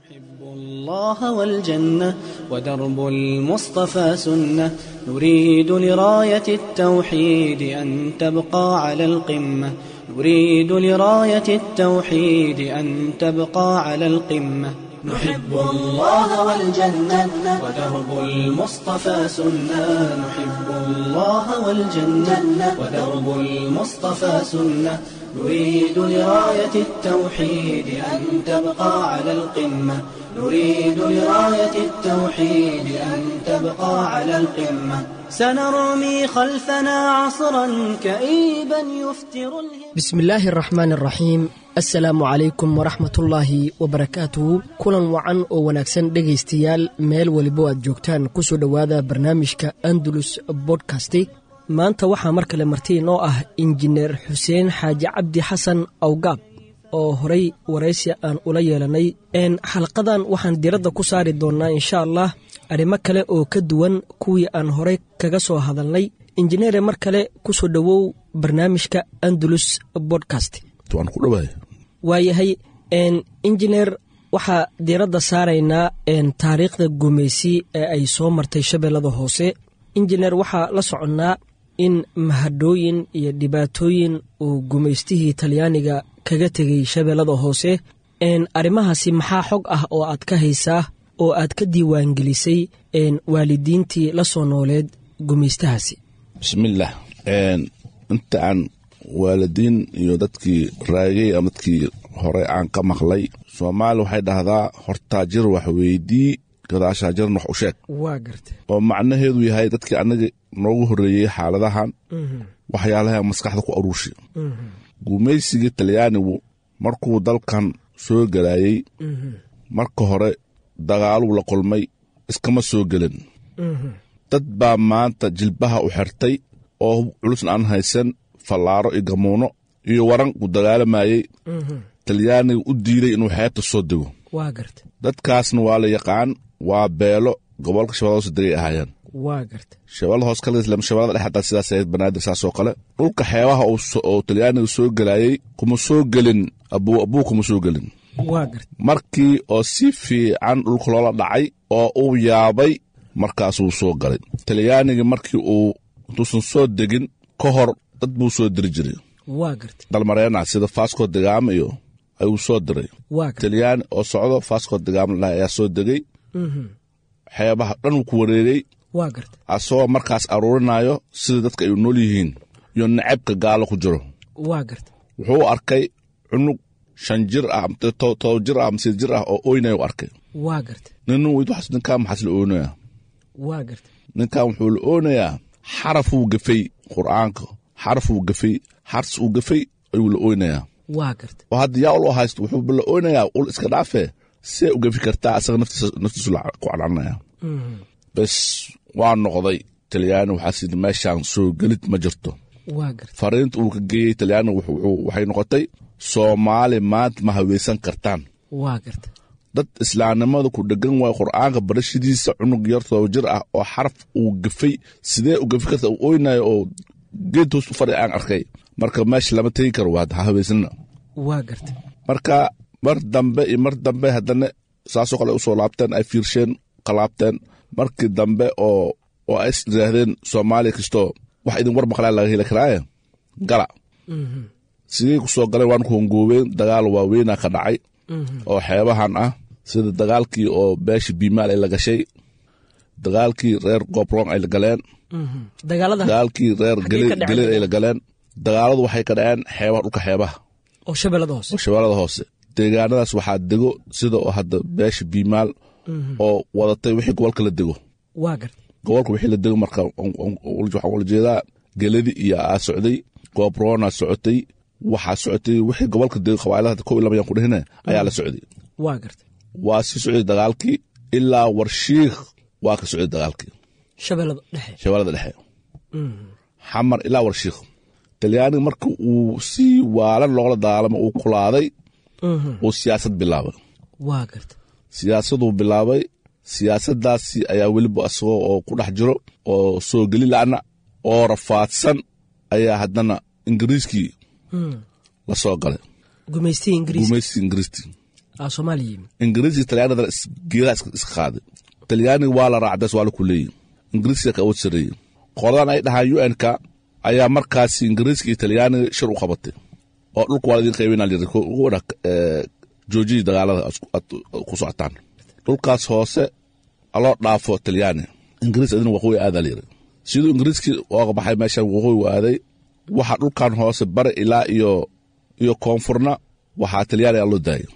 نحب الله والجنة ودرب المصطفى سنة نريد لراية التوحيد أن تبقى على القمة نريد لراية التوحيد أن تبقى على القمة نحب الله والجنة ودرب المصطفى سنة نحب الله والجنة ودرب المصطفى سنة نريد لراية التوحيد أن تبقى على القمة نريد لراية التوحيد أن تبقى على القمة سنرمي خلفنا عصرا كئيبا يفتر الهم bismi illaahi araxmaan araxiim assalaamu calaykum waraxmatullaahi wabarakaatuhu kulan wacan oo wanaagsan dhegaystayaal meel welibo aad joogtaan ku soo dhowaada barnaamijka andalus bodkasti maanta waxaa mar kale marti inoo ah injineer xuseen xaaji cabdi xasan awgaab oo horay waraysi aan ula yeelanay xalqadan waxaan diradda ku saari doonnaa insha allah arrimo kale oo ka duwan kuwii aan horay kaga soo hadalnay injineere mar kale ku soo dhowow barnaamijka andalus bodcast waan ku dhawaay waayahay injineer waxaa diiradda saaraynaa taariikhda gumeysi ee ay soo martay shabeellada hoose injineer waxaa la soconnaa in mahadhooyin iyo dhibaatooyin uu gumaystihii talyaaniga kaga tegay shabeellada hoose arrimahaasi maxaa xog ah oo aad ka haysaa oo aad ka diiwaangelisay waalidiintii la soo nooleed gumaystahaasi bismillaah inta aan waalidiin iyo dadkii raagay ama dadkii hore aan ka maqlay soomaali waxay dhahdaa hortaa jir wax weydii gadaashaa jirna wax u sheeg waa garta oo macnaheedu yahay dadkii annaga noogu horreeyey xaaladahan waxyaalaha maskaxda ku aruurshi gumaysigii talyaanigu markuu dalkan soo gelaayey marka hore dagaaluu la kulmay iskama soo gelin dad baa maanta jilbaha u xirtay oo culusna aan haysan fallaaro iyo gamuuno iyo waran uu dagaalamayey talyaaniga u diiday inuu xeebta soo dego waa garta dadkaasna waa la yaqaan waa beelo gobolka shabeellada hoose degay ahaayeen waa garta shabeellada hoos kale islam shabeellada dhex hataa sidaas ahayd banaadir saasoo kale dhulka xeebaha oo talyaaniga soo gelaayey kuma soo gelin abuu abuu kuma soo gelin waa garta markii oo si fiican dhulka loola dhacay oo uu yaabay markaasuu soo galay talyaanigii markii uu intuusan soo degin ka hor dad buu soo diri jiray waa garta dalmareena sida fasco degaama iyo ayuu soo diray waa garta talyaani oo socdo fasco degaama ladhaha ayaa soo degay xeebaha dhan uu ku wareegay waa garta asagoo markaas aruurinayo sida dadka ay nool yihiin iyo nacabka gaalo ku jiro waa garta wuxuu arkay cunug shan jir ah todoba jir ah masiid jir ah oo oynayu arkay waa garta nin waxaas ninkaa maxaas la oonayaa waa garta ninkan wuxuu la oonayaa xarafuu gafay qur'aanka xarafuu gafay xars uu gafay ayuu la ooynayaa waa garta oo hadda yaa ul haysto wuxuu la ooynayaa ul iska dhaafee see u gafi kartaa asaga naftiisu ku cadcanaya bes waa noqday talyaani waxaa sidi meeshaan soo gelid ma jirto waa garta fariinta uu ka geeyey talyaani waxay noqotay soomaali maanta ma haweysan kartaan waa garta dad islaamnimada ku dhegan waay qur'aanka barashadiisa cunug yar todoba jir ah oo xaraf uu gafay sidee u gafi karta uu oynayo oo geed hoos u fadhi aan arkay marka meesha lama tegi karo waa ha haweysnina waa garta marka mar dambe iyo mar dambe haddana saasoo kale usoo laabteen ay fiirsheen qalaabteen markii dambe oo oo ay is yidhaahdeen soomaaliya kastoo wax idin war maqlaa laga heli karaaye gala sidii ku soo galeen waan ku hongoobeen dagaal waaweynaa ka dhacay oo xeebahan ah sida dagaalkii oo beesha biimaal ay la gashay dagaalkii reer gobrong ay la galeen dagaalada dagaalkii reer Xaggee ka dhaceen? geleed ay la galeen dagaaladu waxay ka dhaceen xeebaha dhulka xeebaha oo shabeellada hoose oo shabeellada hoose deegaanadaas waxaa dego sida oo hadda beesha biimaal oo wadatay wixii gobolka la dego waa garta gobolka wixii la dego marka waxaan ula jeedaa geladi iyo aa socday gobrona socotay waxaa socotay wixii gobolka dego qabailada kow iyo laba yaan ku dhehine ayaa la socday waa garta waa sii socday dagaalkii ilaa warshiikh waa ka socday dagaalkii shabeellada dhexe shabeellada dhexe xamar ilaa warshiikh talyaaniga marka uu si waalan loola dagaalamo uu kulaaday uu siyaasad bilaabay waa garta siyaasaduu bilaabay siyaasaddaasi ayaa weliba asagoo oo ku dhex jiro oo soo geli la'na oo rafaadsan ayaa haddana ingiriiskii la soo galay gumaystihii ingiriiska gumaysi ingiriisti aa soomaaliya yimi ingiriiska talyaanadana is- geedaha iska iska qaaday talyaaniga waa la raacdays waa la kuleeyey ingiriiska ka awood sarreeyey qoladan ay dhahaan u n-ka ayaa markaasi ingiriiska iyo talyaaniga shir u qabatay oo dhulka waa la idin qaybinaa layiri ko- ugu wadha joojiyii dagaalada aad isku- aad ku socotaan dhulkaas hoose aloo dhaafo talyaani ingiriis adina waqooyi aadaa layiri siduu ingiriiskii ooga baxay meeshan waqooyi u aaday waxaa dhulkan hoose bare ilaa iyo iyo koonfurna waxaa talyaaniga loo daayay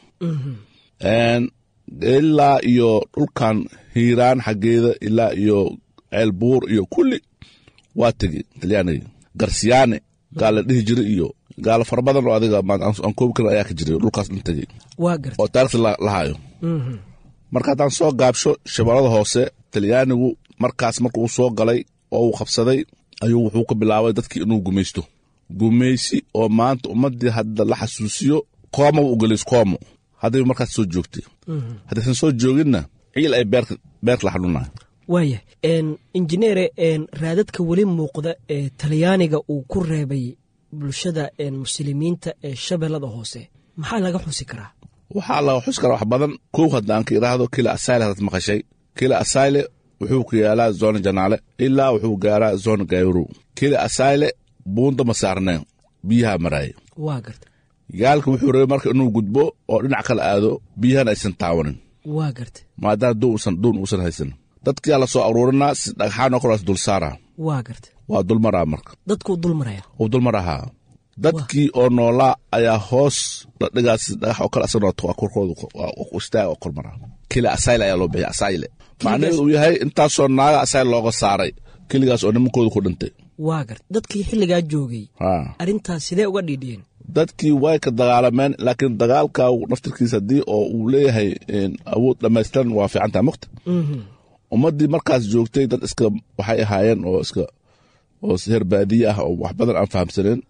Een, ilaa iyo dhulkan hiiraan xaggeeda ilaa iyo ceelbuur iyo kulli waa tegi talyaaniga garsiyaane gaal la dhihi jiray iyo gaalo fara badan oo adiga ma- aan aan koobi karin ayaa ka jiray dhulkaas dhan tegey waa garta oo taarikhda la la hayo marka haddaan soo gaabsho shabeellada hoose talyaanigu markaas marka uu soo galay oo uu qabsaday ayuu wuxuu ka bilaabay dadkii inuu gumaysto gumaysi oo maanta ummaddii hadda la xasuusiyo kooma u gelays koomo hadday markaas soo joogtay haddaysan soo jooginna ciil ay beerka beerka la xanuunayo waaya injineere raadadka weli muuqda ee talyaaniga uu ku reebay bulshada muslimiinta ee shabeellada hoose maxaa laga xusi karaa waxaa laga xus karaa wax badan kow haddaan ka idhaahdo kila asayle hadaad maqashay kila asayle wuxuu ku yaalaa zona janaale ilaa wuxuu gaaraa zona gayrow kila asayle buunda ma saarneen biyaha maraaya waa garta gaalka wuxuu rabay marka inuu gudbo oo dhinac kala aado biyahana aysan taawanin waa garta maadaama doon uusan doon uusan haysan dadkiyaa la soo aruurinaa si dhagxaan oo kalaas dul saaraa waa garta waa dulmaraa marka dadkuu dul maraya uu dulmar ahaa dadkii oo noolaa ayaa hoos la dhigaas dhagax oo kale asagoo korkooda istaag oo kormara kila asayle ayaa loo bixiya asayle macnaheedu uu yahay intaasoo naaga asayle looga saaray keligaas oo nimankooda ku dhintay waa garta dadkii xilligaa joogay haa arrintaas sidee uga dhiidhiyeen dadkii way ka dagaalameen laakiin dagaalka naftirkiisa haddii oo uu leeyahay awood dhammaystiran waa fiican tahay mukta ummaddii markaas joogtay dad iska waxay ahaayeen oo iska oo heer baadiye ah oo wax badan aan fahamsaneen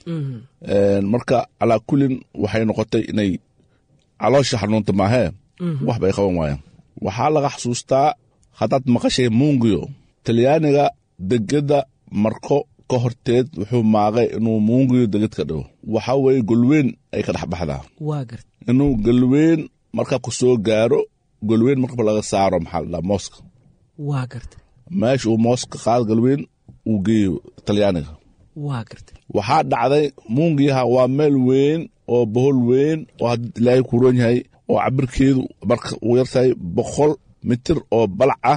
marka calaa kullin waxay noqotay inay caloosha xanuunta maahee wax bay qaban waayeen waxaa laga xasuustaa haddaad maqashay muungiyo talyaaniga degedda marko ka horteed wuxuu maaqay inuu muungiyo deged ka dhigo waxaa weeye golweyn ay ka dhex baxdaa waa garta inuu golweyn marka ku soo gaaro golweyn markaba laga saaro maxaa la dhahaa mooska waa garta meesha uu mooska qaado golweyn uu geeyo talyaaniga waa garta waxaa dhacday muungiyaha waa meel weyn oo bohol weyn oo haddii ilaahay ku roon yahay oo cabirkeedu marka uu yartahay boqol mitir oo balac ah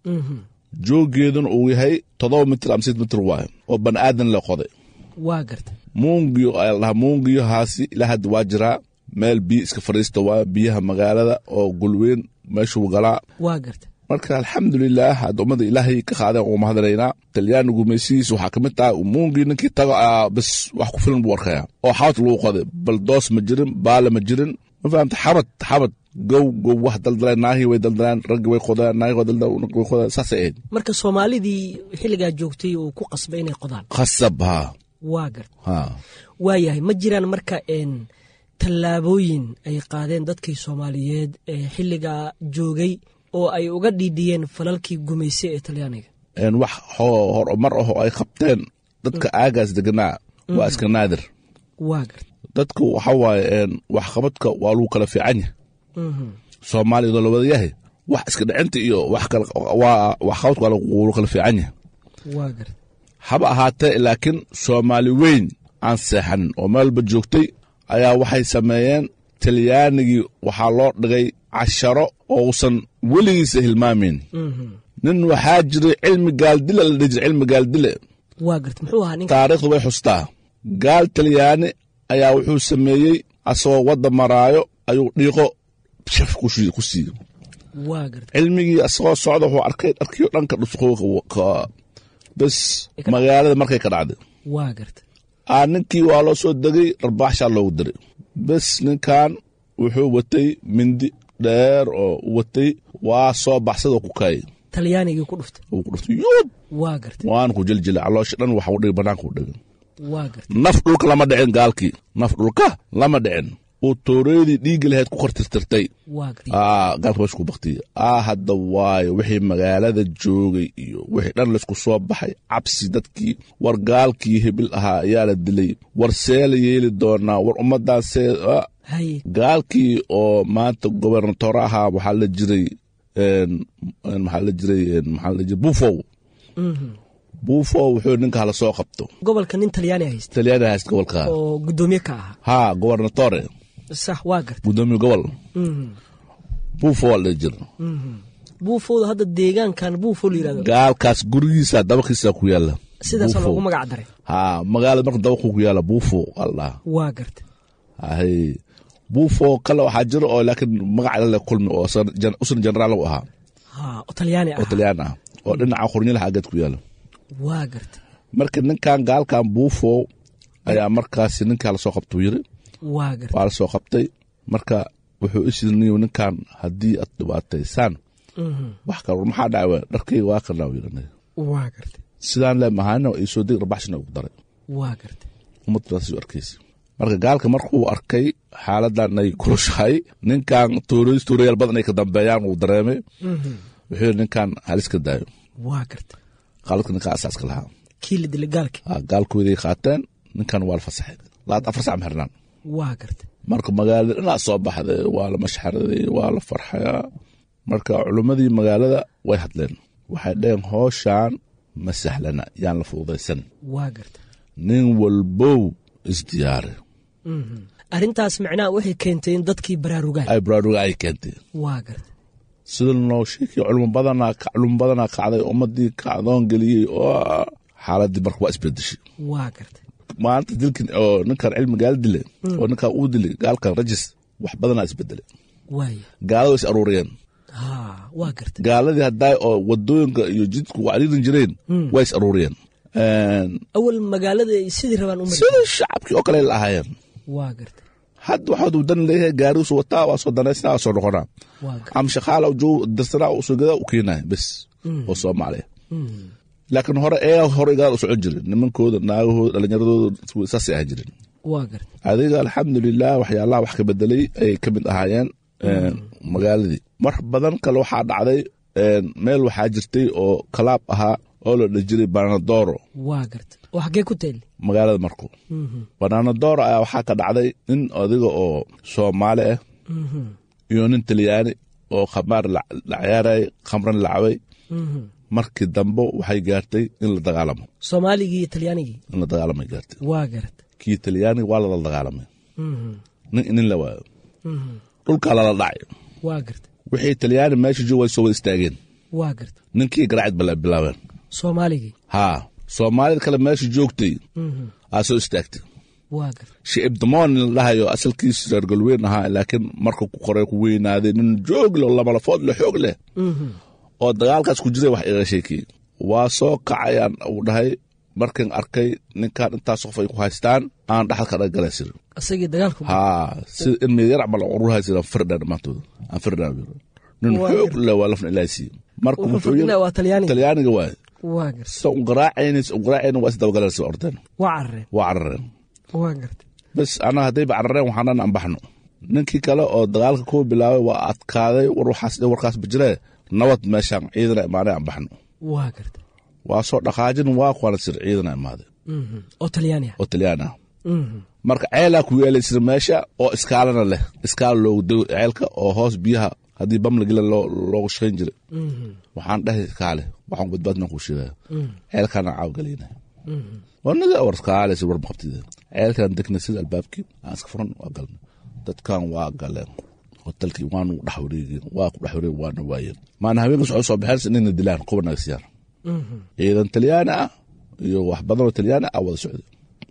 jooggeeduna uu yahay toddoba mitir ama sid mitir waayo oo bani aadan la qoday waa garta muungiyo ayaa la dhahaa muungiyahaasi ilaa hadda waa jiraa meel biyo iska fadhiista waa biyaha magaalada oo gulweyn meeshuu galaa waa garta marka alxamdulilaah hadda ummada ilaahay ka qaadeen uuma hadlaynaa talyaani gumaysihiisa waxaa ka mid tahay muungii ninkii tago aa bas wax ku filan buu arkaya oo xabad lagu qoday bal doos ma jirin baale ma jirin ma fahamta xabad xabad gow gow wax daldaleen naahii way daldaleen raggi way qodeen naahii way daldaleen way qodeen saasay ahayd marka soomaalidii xilligaa joogtay uu ku qasbay inay qodaan khasab haa waa garta haa waayahay ma jiraan marka n tallaabooyin ay qaadeen dadkii soomaaliyeed ee xilligaa joogay oo ay uga dhiidhiyeen falalkii gumayse ee talyaaniga een wax ho- horumar ah oo ay qabteen dadka aagaas deganaa waa iska naadir waa garta dadku waxa waaye een waxqabadka waa lagu kala fiican yahay soomaaliya oo la wada yahay wax iska dhicinta iyo wax kale waa waxqabadka waa lagu kala fiican yahay waa garta haba ahaatee laakiin soomaali weyn aan seexanin oo meelba joogtay ayaa waxay sameeyeen talyaanigii waxaa loo dhigay casharo oo uusan weligiisa hilmaamayn nin waxaa jiray cilmi gaaldile la dhihi jiray cilmi gaaldile waa garta muxuu ahaa ninka taariikhdu way xustaa gaal talyaani ayaa wuxuu sameeyey asagoo wadda maraayo ayuu dhiiqo shaf ku shii- ku siiyey waa garta cilmigii asagoo socda wuxuu arkay dharkiyo dhanka dhusqooka bes magaalada markay ka dhacday waa garta aa ninkii waa loo soo degay dharbaaxshaa loogu diray bes ninkan wuxuu watay mindi dheer oo u watay waa soo baxsadoo ku kaayay talyaanigii ku dhuftay uu ku dhuftay yuud waa garta waan ku jiljilay caloosha dhan waxa u dhigay bannaanka u dhigay waa garta naf dhulka lama dhicin gaalkii naf dhulka lama dhicin uu tooreedii dhiigga lahayd ku kor tirtirtay waa garta aa gaalka meesha ku baktiyey aa hadda waayo wixii magaalada joogay iyo wixii dhan laysku soo baxay cabsi dadkii war gaalkii hebil ahaa ayaa la dilay war see la yeeli doonaa war ummadaan see ah, haye gaalkii oo maanta gobernatoor ahaa waxaa la jiray een, een, maxaa la jiray een, maxaa la jiray buufow buufow wuxuu ninka hala soo qabto gobolka nin talyaani haysta talyaani haysta gobolka oo guddoomiye ka ahaa ha gobernatore sax waa garta gudoomiye gobol buufow waa la dhihi jira buufowda hadda deegaankan buufow la yirahdo gaalkaas gurigiisa dabakiisa ku yaala sidaasa Buufow. loogu magac daray ha magaalada marka dabaqu ku yaala buufow allah waa garta hay buufow kale waxaa jira oo laakiin magac lale kulmi oo san- jan- usan generaal u ahaa ha oo talyaani oo ah talyaan ah oo dhinaca qornyalaha aggeed ku yaala waa garta marka ninkan gaalkan buufow ayaa markaasi ninkaa lasoo qabtuu yiri waa garta waa lasoo qabtay marka wuxuu isirniyo ninkan haddii aad dhibaataysaan wax kale war maxaa dhacay waa dharkayga waa kanaa yiri waa garta sidaan le mahayna iisoo deg rabaxshina ugu daray waa garta ummaddaas u arkaysa marka gaalka markuu arkay xaaladan ay kulushahay ninkan tuuroys tuurayaal badan ay ka dambeeyaan uu dareemay wuxuu yidhi ninkan halis ka daayo waa garta qaladka ninkaa asaaska lahaa kii la dilay gaalki Ah, gaalkooday qaateen ninkan waa la fasaxay labaad afar sac ma xirnaan waa garta marka magaalada dhinac soo baxday waa la mashxaraday waa la farxayaa marka culimmadii magaalada way hadleen waxay dhaheen hooshaan ma sahlana yaan la fududaysan waa garta nin walbow isdiyaari arrintaas macnaha waxay keentay in dadkii baraarugaan ay baraaruga ay keentay waa garta sida noo sheekay culimo badanaa culimo badanaa kacday ummadii kacdoon geliyey oo xaaladii marka waa isbedeshay waa garta maanta dilkan oo ninkan cilmi gaal dilay oo ninkan uu dilay gaalkan rajis wax badanaa isbedelay waaya gaalada is aruuriyeen ha waa garta gaaladii haddaa oo wadooyinka iyo jidku wacdiidan jireen way is aruuriyeen awal magaalada ay sidii rabaan u mari sida shacabkii oo kale la ahaayeen waa garta hadda waxaad wadan leeyahay gaariisu wataa waa soo danaysnaa waa soo noqonaa waa garta ama shaqaala joog dirsanaa uu soo gadaa u keenaya bes oo soomaaliya laakiin hore ee hore gadaal u socon jirin nimankooda naagahooda dhalinyaradooda saasay ahaan jirin waa garta adiga alxamdulilah waxyaalaha wax ka bedelay ayay ka mid ahaayeen magaaladii mar badan kale waxaa dhacday meel waxaa jirtay oo kalaab ahaa oo la dhihi jiray banadoro waa garta oo xaggee ku taali magaalada marku bananadoro ayaa waxaa ka dhacday nin adiga oo soomaali ah iyo nin talyaani oo khamaar la ciyaarayay khamran lacabay markii dambe waxay gaartay in la dagaalamo soomaaligii iyo talyaanigii in la dagaalamay gaartay waa garta kii talyaaniga waa lala dagaalamay nin nin la waayo dhulkaa lala dhacay waa garta wixii talyaani meesha joog way soo wada istaageen waa garta ninkii garaacid bala bilaabeen soomaaligii haa soomaalida kale meesha joogtay aa soo istaagtay waa garta shicib damoon la dhahayo asalkiisu reer galweyn ahaa laakiin marka ku qoray ku weynaaday nin joog leh oo lamalafood leh xoog leh oo dagaalkaas ku jiray wax iga sheekiyey waa soo kacayaan uu dhahay markan arkay ninkan intaas qof ay ku haystaan aan dhaxalka dhagala sir asagii dagaalku haa sida in meedyar camal urur haysa firdhan dhammaantood aan firdhan nin xoog leh waa lafna ilaahay siiye marka wuxuu wuxuu fadhinaa waa talyaaniga talyaaniga waaye waa garta sa u garaacaynis u garaacayna waa isdabagalaysa ordeen waa carareen waa carareen waa garta bes ana haddayba carareen waxaanan anbaxno ninkii kale oo dagaalka kuwa bilaabay waa adkaaday war waxaas warkaas bajiree nabad meeshaan ciidana imaanay anbaxno waa garta waa soo dhaqaajin waa kuwana sir ciidana imaaday oo talyaani ah oo talyaan ah marka ceelaa ku yeelay sir meesha oo iskaalana leh iskaala loogu dego ceelka oo hoos biyaha haddii bam lagila loogu shaqayn jiray waxaan dhahay kaale waxaan badbaadna kuu sheegaya ceelkaana caawgalayna wanaga war kaale sir war maqabtida ceelkan degna sida albaabkii aan iska furan waa galna dadkan waa galeen hotelkii waanu dhex wareegeen waa ku dhex wareeg waana waayeen maana habeenkas waxay soo baxeen inayna dilaan kuwa naga siyaar ciidan talyaani ah iyo wax badan oo talyaani ah wada socday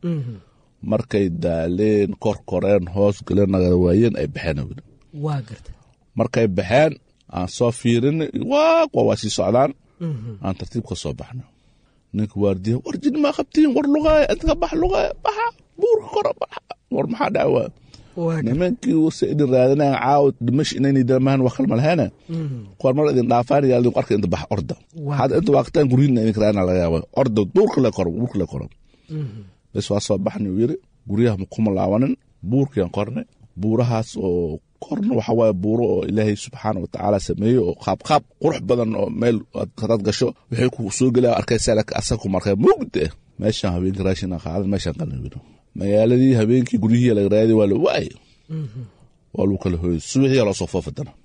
markay daaleen kor koreen hoos galeen naga waayeen ay baxeen weli waa garta markay baxeen aan soo fiirin waa kuwa waa sii socdaan aan tartiib ka soo baxno ninka waardiya war jin maa qabtiin war lugaaya inta ka bax lugaaya baxa buurka kora baxa war maxaa dhaca waa waa garta nimankii wase idin raadinayan caawa dhimash inayna damahan wax kalma laheene kuwaan mar idin dhaafaan yaa idinku arka inta bax orda Waa had inta waaqtaan guryiina idinka raadina laga yaaba orda duurka le koro buurka le koro bes waa soo baxni uu yiri guryaha kuma laabanin buurkiyan korne buurahaas oo korna waxa waaye buuro oo ilaahay subxaana watacaala sameeyey oo qaabqaab qurux badan oo meel hadaad gasho waxay ku soo gelaya arkaysa laakiin asaga ku markay mugde meeshaan habeenkii raashin aan qaadan meeshaan qalna yiri magaaladii habeenkii guryihii laga raadi waa la waayay waa lagu kala hooyay subixiyaa loo soo foofay dana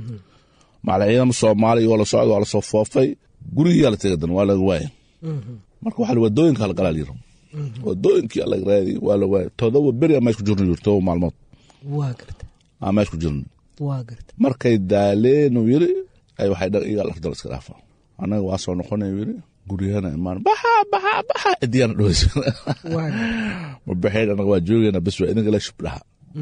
macala ciidama soomaaliya waa la socda waa la soo foofay gurigiyaa la tegay dana waa laga waaya marka waxaa la wadooyinka la galaa yiri wadooyinkii laga raadi waa la waaya todoba beri aa meesh ku jirna yiri todoba maalmood waa garta aa meesh ku jirna waa garta markay daaleen uu yiri ay waxay dhan iga lardal iska dhaafa annaga waa soo noqonay yiri guryahana imaan baxa baxa baxa cidiyaana dhoweysa waa garta ma baxeen annaga waa joogayna bes waa idinka la shubdhaha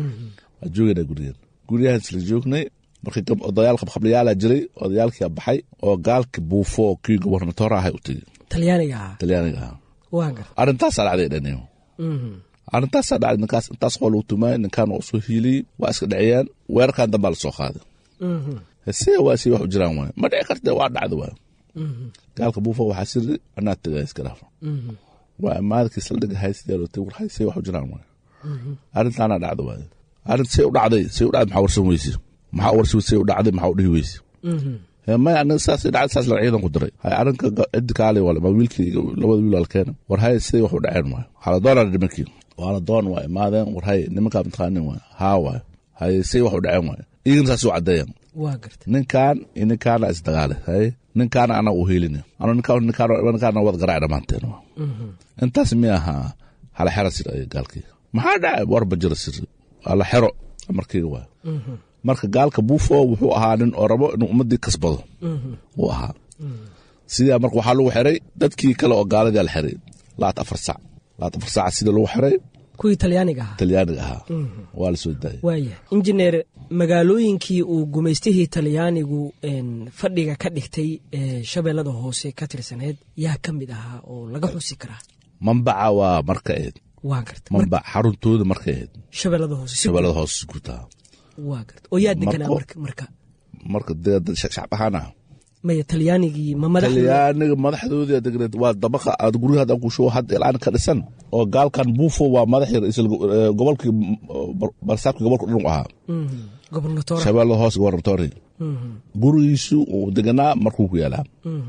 waa joogayna guryahan guryahan isla joognay markii gab- odayaal qabqablayaala jiray odayaalkia baxay oo gaalka buufo oo kii gobernatoor ahay u tegey talyaaniga ahaa talyaaniga ahaa waa garta arrintaasaa dhacday dhaniyo arrintaasaa dhacday ninkaas intaas qoo lagu tumaay ninkaan waa usoo hiiliyey waa iska dhaciyaan weerarkan dambaa lasoo qaaday hesee waa si wax u jiraan waay ma dhici kartee waa dhacda waay gaalka buufo waxaa siri anaa tegay iska dhaafa waa imaadkii saldhiga haysidee war haysee wax u jiraan waay arrintaana dhacda waay arrin say u dhacday say u dhacday maxaa warsan weyse maxaa warsan say u dhacday maxaa u dhihi weyse Hee, maya aniga saas dhacday saas la ciidan ku diray hay arrinka ga- ciddi kaale wale ma wiilkii iyo labada wiil alkeena war hay siday wax u dhaceen waay waxaa la doonaa nimankii waa la doon waa imaadeen war hay nimankaa mataqaanin waay haa waay hay say wax u dhaceen waay iyagana saas u caddeeyaan waa garta ninkaan iyo ninkaana isdagaale hay ninkaana anaa u hiilina ano ninkaan ninkaan ninkaana wad garaac dhammaanteen waa intaas mi ahaa hala xera sir ay gaalkii maxaa dhacay warba jira sir hala xero markii waay marka gaalka buufo wuxuu ahaa nin oo rabo inuu ummadii kasbado uu ahaa sidaa marka waxaa lagu xiray dadkii kale oo gaaladii la xiray laat afar sac laat afar sac sida lagu xiray kuwii talyaaniga ahaa talyaaniga ahaa waa la soo daayay waaya injineer magaalooyinkii uu gumaystihii talyaanigu een, fadhiga ka dhigtay ee shabeellada hoose ka tirsaneed yaa ka mid ahaa oo laga xusi karaa mambaca waa marka ahayd waa garta Mar- mambac xaruntooda markay ahayd shabeellada hoose si shabeellada hoose gutaa waa garta oo yaa deganaa Marko- marka marka marka dee dad shacab ahaan ah maya talyaanigii ma madaxda talyaaniga madaxdoodii degneed waa dabaqa aad guryaha hadaan ku show hadda ilaan ka dhisan oo gaalkan buufo waa madaxii ra'iisul eh, gobolkii bar- barsaabkii gobolka dhulku ahaa gobernatora shabeellada hoose gobernatori gurigiisu uu deganaa markuu ku yaalaa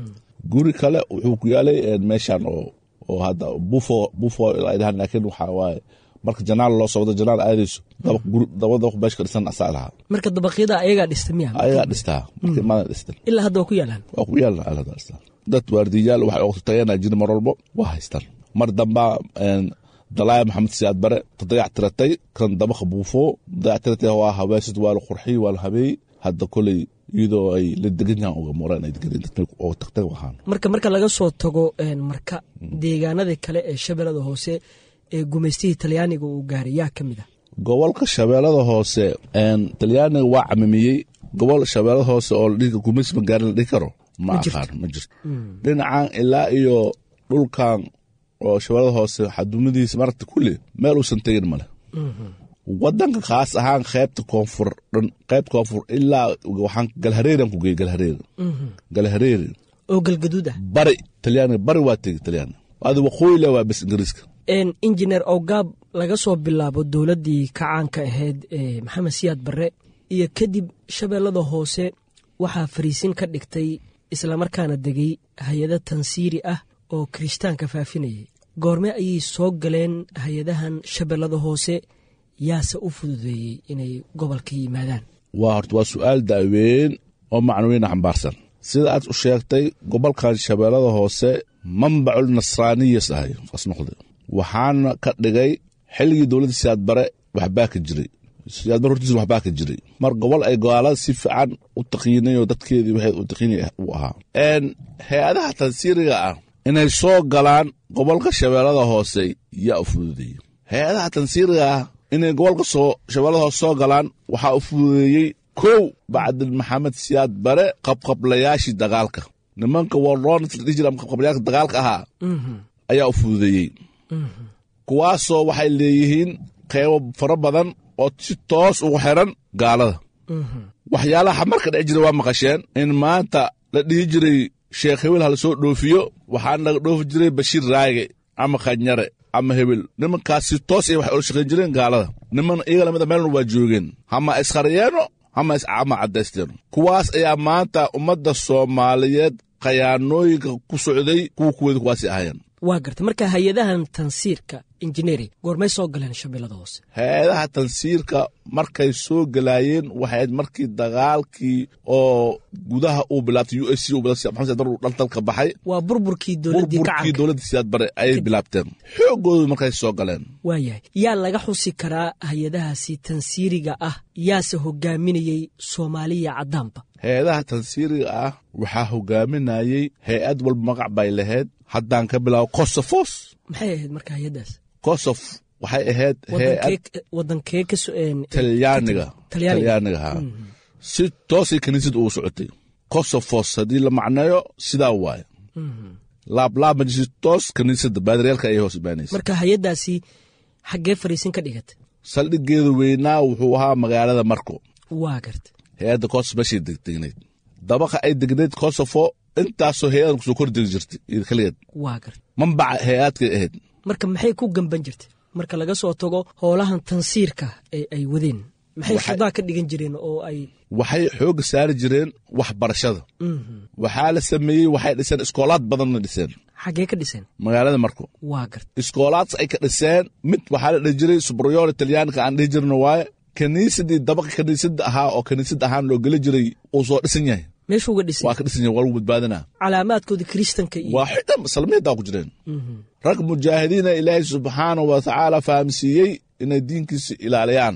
guri kale wuxuu ku yaalay eh, meeshan oo oo hadda bufo bufo ay dhahaan laakiin waxaa waaye marka janaal loo socdo janaal aadayso dabaq guri daba dabaq meesha ka dhisan asaa lahaa marka dabaqyada ayagaa dhista miya ayagaa dhistaa markii maadan dhistan ilaa hadda waa ku yaalaan waa ku yaalna alada dhistaan dad waardiyaal waxay oqtatayanaa jiri mar walbo waa haystaan mar dambaa een, dalaaya maxamed siyaad bare tadayac tiratay kan dabaqa buufo dayac tiratay waa hawaasid waa la qurxiy waa la habeey hadda koley iyadoo ay la degan yahaan uga moraan ay degan oo tagtag ahaan marka marka laga soo tago een, marka deegaanadii kale ee shabeellada hoose ee gumaystihii talyaaniga uu gaaray yaa ka mid ah gobolka shabeellada hoose een, talyaaniga waa camimiyey gobol shabeellada hoose oo la dhihi gumaysi magaarin la dhihi karo ma Ma jirto. aqaan ma jirto dhinacan ilaa iyo dhulkan oo shabeellada hoose xadumadiisa maragta kulli meel uusan tegin male wadanka khaas ahaan qaybta koonfur dhan qayb koonfur ilaa waxaan galhareeran ku geeyey galhareer galhareer oo galgaduud ah bari talyaaniga bari waa tegi talyaaniga adi waqooyi le waa bes ingiriiska een, injineer owgaab laga soo bilaabo dowladdii kacaanka ahayd ee maxamed siyaad barre iyo kadib shabeellada hoose waxaa fariisin ka dhigtay islamarkaana degay hay-ado tansiiri ah oo kirishtaanka faafinayay goorme ayay soo galeen hay-adahan shabeellada hoose yaase u fududeeyey inay gobolka yimaadaan waa horta waa su-aal daaweyn oo macnooyin xambaarsan sida aad u sheegtay gobolkan shabeellada hoose manbacul nasraaniyas ahay as noqday waxaana ka dhigay xilligii dowladda siyaad bare waxbaa ka jiray siyaad bare hortiisa waxbaa ka jiray mar gobol ay gaalada si fiican u taqiinay oo dadkeedii waxay u taqiinay uu ahaa n hay-adaha tansiiriga ah inay soo galaan gobolka shabeellada hoose yaa u fududeeyey hay-adaha tansiiriga ah inay gobolka soo shabeellada hoose soo galaan waxaa u fududeeyey kow bacdil maxamed siyaad bare qabqablayaashii dagaalka nimanka warloons la dhihi jira ama qabqablayaasha dagaalka ahaa ayaa u fududeeyey kuwaasoo waxay leeyihiin qeybo fara badan oo si toos ugu xiran gaalada waxyaalaha marka dhici jira waa maqasheen in maanta la dhihi jiray sheekh hebel hala soo dhoofiyo waxaana laga dhoofi jiray bashiir raage ama khanyare ama hebel nimankaas si toos ay waxay ula shaqayn jireen gaalada niman iyaga lamida meelna waa joogeen hama iskharyeeno hama iscama caddaysteeno kuwaas ayaa maanta ummadda soomaaliyeed khayaanooyinka ku socday kuwa kuweeda kuwaasi ahayeen waa garta marka hay-adahan tansiirka injineeri goormay soo galeen shabeellada hoose hay-adaha tansiirka markay soo gelaayeen waxay markii dagaalkii oo gudaha uu bilaabtay u s c maxamed dar dhaltalka baxay waa burburkii dowladdii burburkii kacanka dowladda siyaad bare ayay bilaabteen xoogoodu markay soo galeen waayahay yaa laga xusi karaa hay-adahaasi tansiiriga ah yaase hogaaminayey soomaaliya caddaanba hay-adaha tansiiriga ah waxaa hogaaminayey hay-ad walba magac bay lahayd haddaan ka bilaabo kosofos maxay ahayd marka hay-addaas kosof waxay ahayd hay-ad wadankee wadankee ka so- een- talyaaniga Talyaaniga. talyaaniga ha si toosay kiniisad ugu socotay kosofos haddii la macneeyo sidaa waaye laablaabma si toos kiniisadda baadiryaalka ayay hoos imaanaysa marka hay-addaasi xaggee fariisin ka dhigata saldhigeedu weynaa wuxuu ahaa magaalada marko waa garta hay-adda kosof meeshay degdegnayd dabaqa ay degnayd kosofo intaasoo hay-adan kusoo kor degi jirtay iyo keligeed waa garta mambaca hay-aadkay ahayd marka maxay ku gamban jirta marka laga soo tago howlahan tansiirka ee ay wadeen maxay Waxay- shudaa ka dhigan jireen oo ay waxay xoogga saari jireen waxbarashada waxaa la sameeyey waxay dhiseen iskoolaad badanna dhiseen xaggee ka dhiseen magaalada marko waa garta iskoolaads ay ka dhiseen mid waxaa la dhihi jiray subrayore talyaaniga aan dhihi jirno waaye kiniisadii dabaqa kiniisadda ahaa oo kiniisad ahaan loo geli jiray uu soo dhisan yahay meeshuu uga dhisay waa ka dhisan yahay waa lagu badbaadinaa calaamaadkooda kiristanka iyo waa xidan salmiyadaa ku jireen rag mujaahidiina ilaahay subxaanahu wa tacaala fahamsiiyey inay diinkiisa ilaaliyaan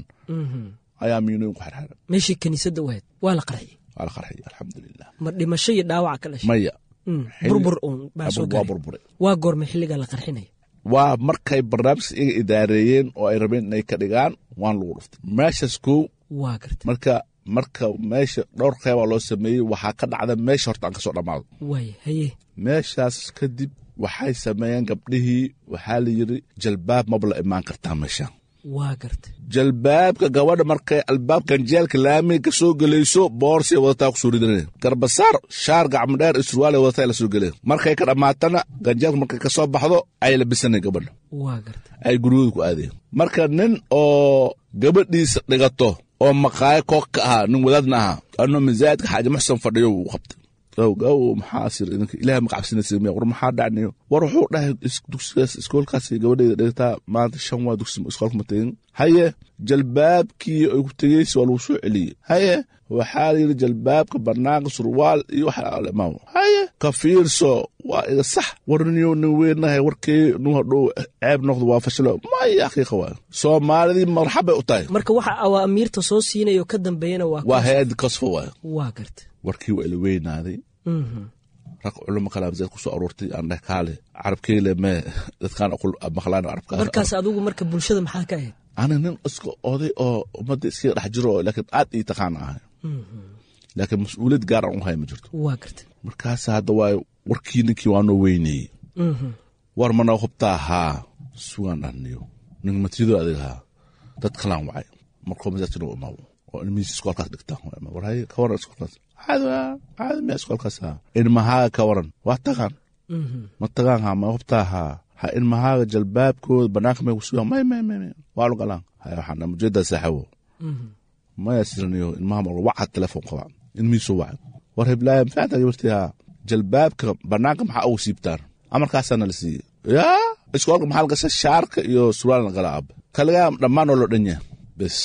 ayaa miinooyin ku xirxiran meeshii kiniisadda u ahayd waa la qarxiyey waa la qarxiyay alxamdulilah ma dhimasho iyo dhaawaca ka dhashay maya Mm, xilli- burbur uun baa soo waa gaaray burburay waa goormay xilligaa la qarxinaya waa markay barnaamijka iga idaareeyeen oo ay rabeen inay ka dhigaan waan lagu dhuftay meeshaas kow waa garta marka marka meesha dhowr qeybaa loo sameeyey waxaa ka dhacda meesha horta aan ka soo dhammaado waaya haye meeshaas kadib waxay sameeyeen gabdhihii waxaa la yidhi jalbaab maba la imaan kartaa meesha waa garta jalbaabka gabadha markay albaabkan jeelka laamiga ka soo gelayso boorsay wadataa ku soo ridaneen garbasaar shaar gacmo dheer iyo surwaalay wadataa la soo geleen markay ka dhammaatana ganjeelka markay ka soo baxdo ay labisaneen gabadha waa garta ay guryahooda ku aadeen marka nin oo gabadhiisa dhigato oo maqaayo koog ka ahaa nin wadaadna ahaa anoo masaajidka xaaji muxsan fadhiyo wuu qabtay gaw gaw maxaa sir idinka ilaah ma cabsinaysa miya war maxaa dhacnayo war wuxuu dhahay is- dugsigaas iskoolkaas gabadhayda dhigtaa maanta shan waa dugsi iskoolka ma tegin haye jalbaabkii ay ku tegeysa waa lagu soo celiyey haye waxaa la yidhi jalbaabka banaanka surwaal iyo waxa alimaam haye ka fiirso waa iga sax war niyo nin weynahay warkii nu hadhow ceeb noqdo waa fashilo maya xaqiiqa waa soomaalidii marxabay u tahay marka waxa awaamiirta soo siinaya oo ka dambeeyana waa waa hay-addi kasfo waay waa garta warkii waa ila weynaaday Mhm. rag culimo kale masaajid ku soo aroortay aan dheh kaale carabkeyle mee dadkaan aqul maqlaan carabka markaas adigu marka bulshada maxaa ka ahayd ana nin iska oday oo ummadda iskaga dhex jiro oo laakiin aad ii taqaan ahay laakiin mas-uuliyad gaar aan u hay ma jirto waa garta markaas hadda waa warkii ninkii waa noo weyneeyey Mhm. war mana hubtaa haa sugaan dhaniyo nin matiyadoo adeeg haa dad kalaan wacay markuu masaajidka u imaabo oo ilmihiisa iskoolkaas dhigtaan waa imaabo. war haye ka waran iskoolkaas caadi waa caadi miya iskoolkaas haa ilmahaaga ka waran waa tagaan Mhm. ma tagaan haa ma hubtaa haa ha ilmahaaga jalbaabkooda banaanka may kusugaan may may may may waa lu galaan haya waxaan dhahay mujeedaa saaxiibo Mhm. maya siraniyo ilmaha ma waca telefoon qaba ilmihiisu wacay war heblaaya maxaa gabartii haa jalbaabka banaanka maxaa ugu siibtaan amarkaasaana la siiyey yaa iskoolka maxaa lagasha shaarka iyo surwaalna gala ab kaligaa dhammaan oo loo dhan yahay bes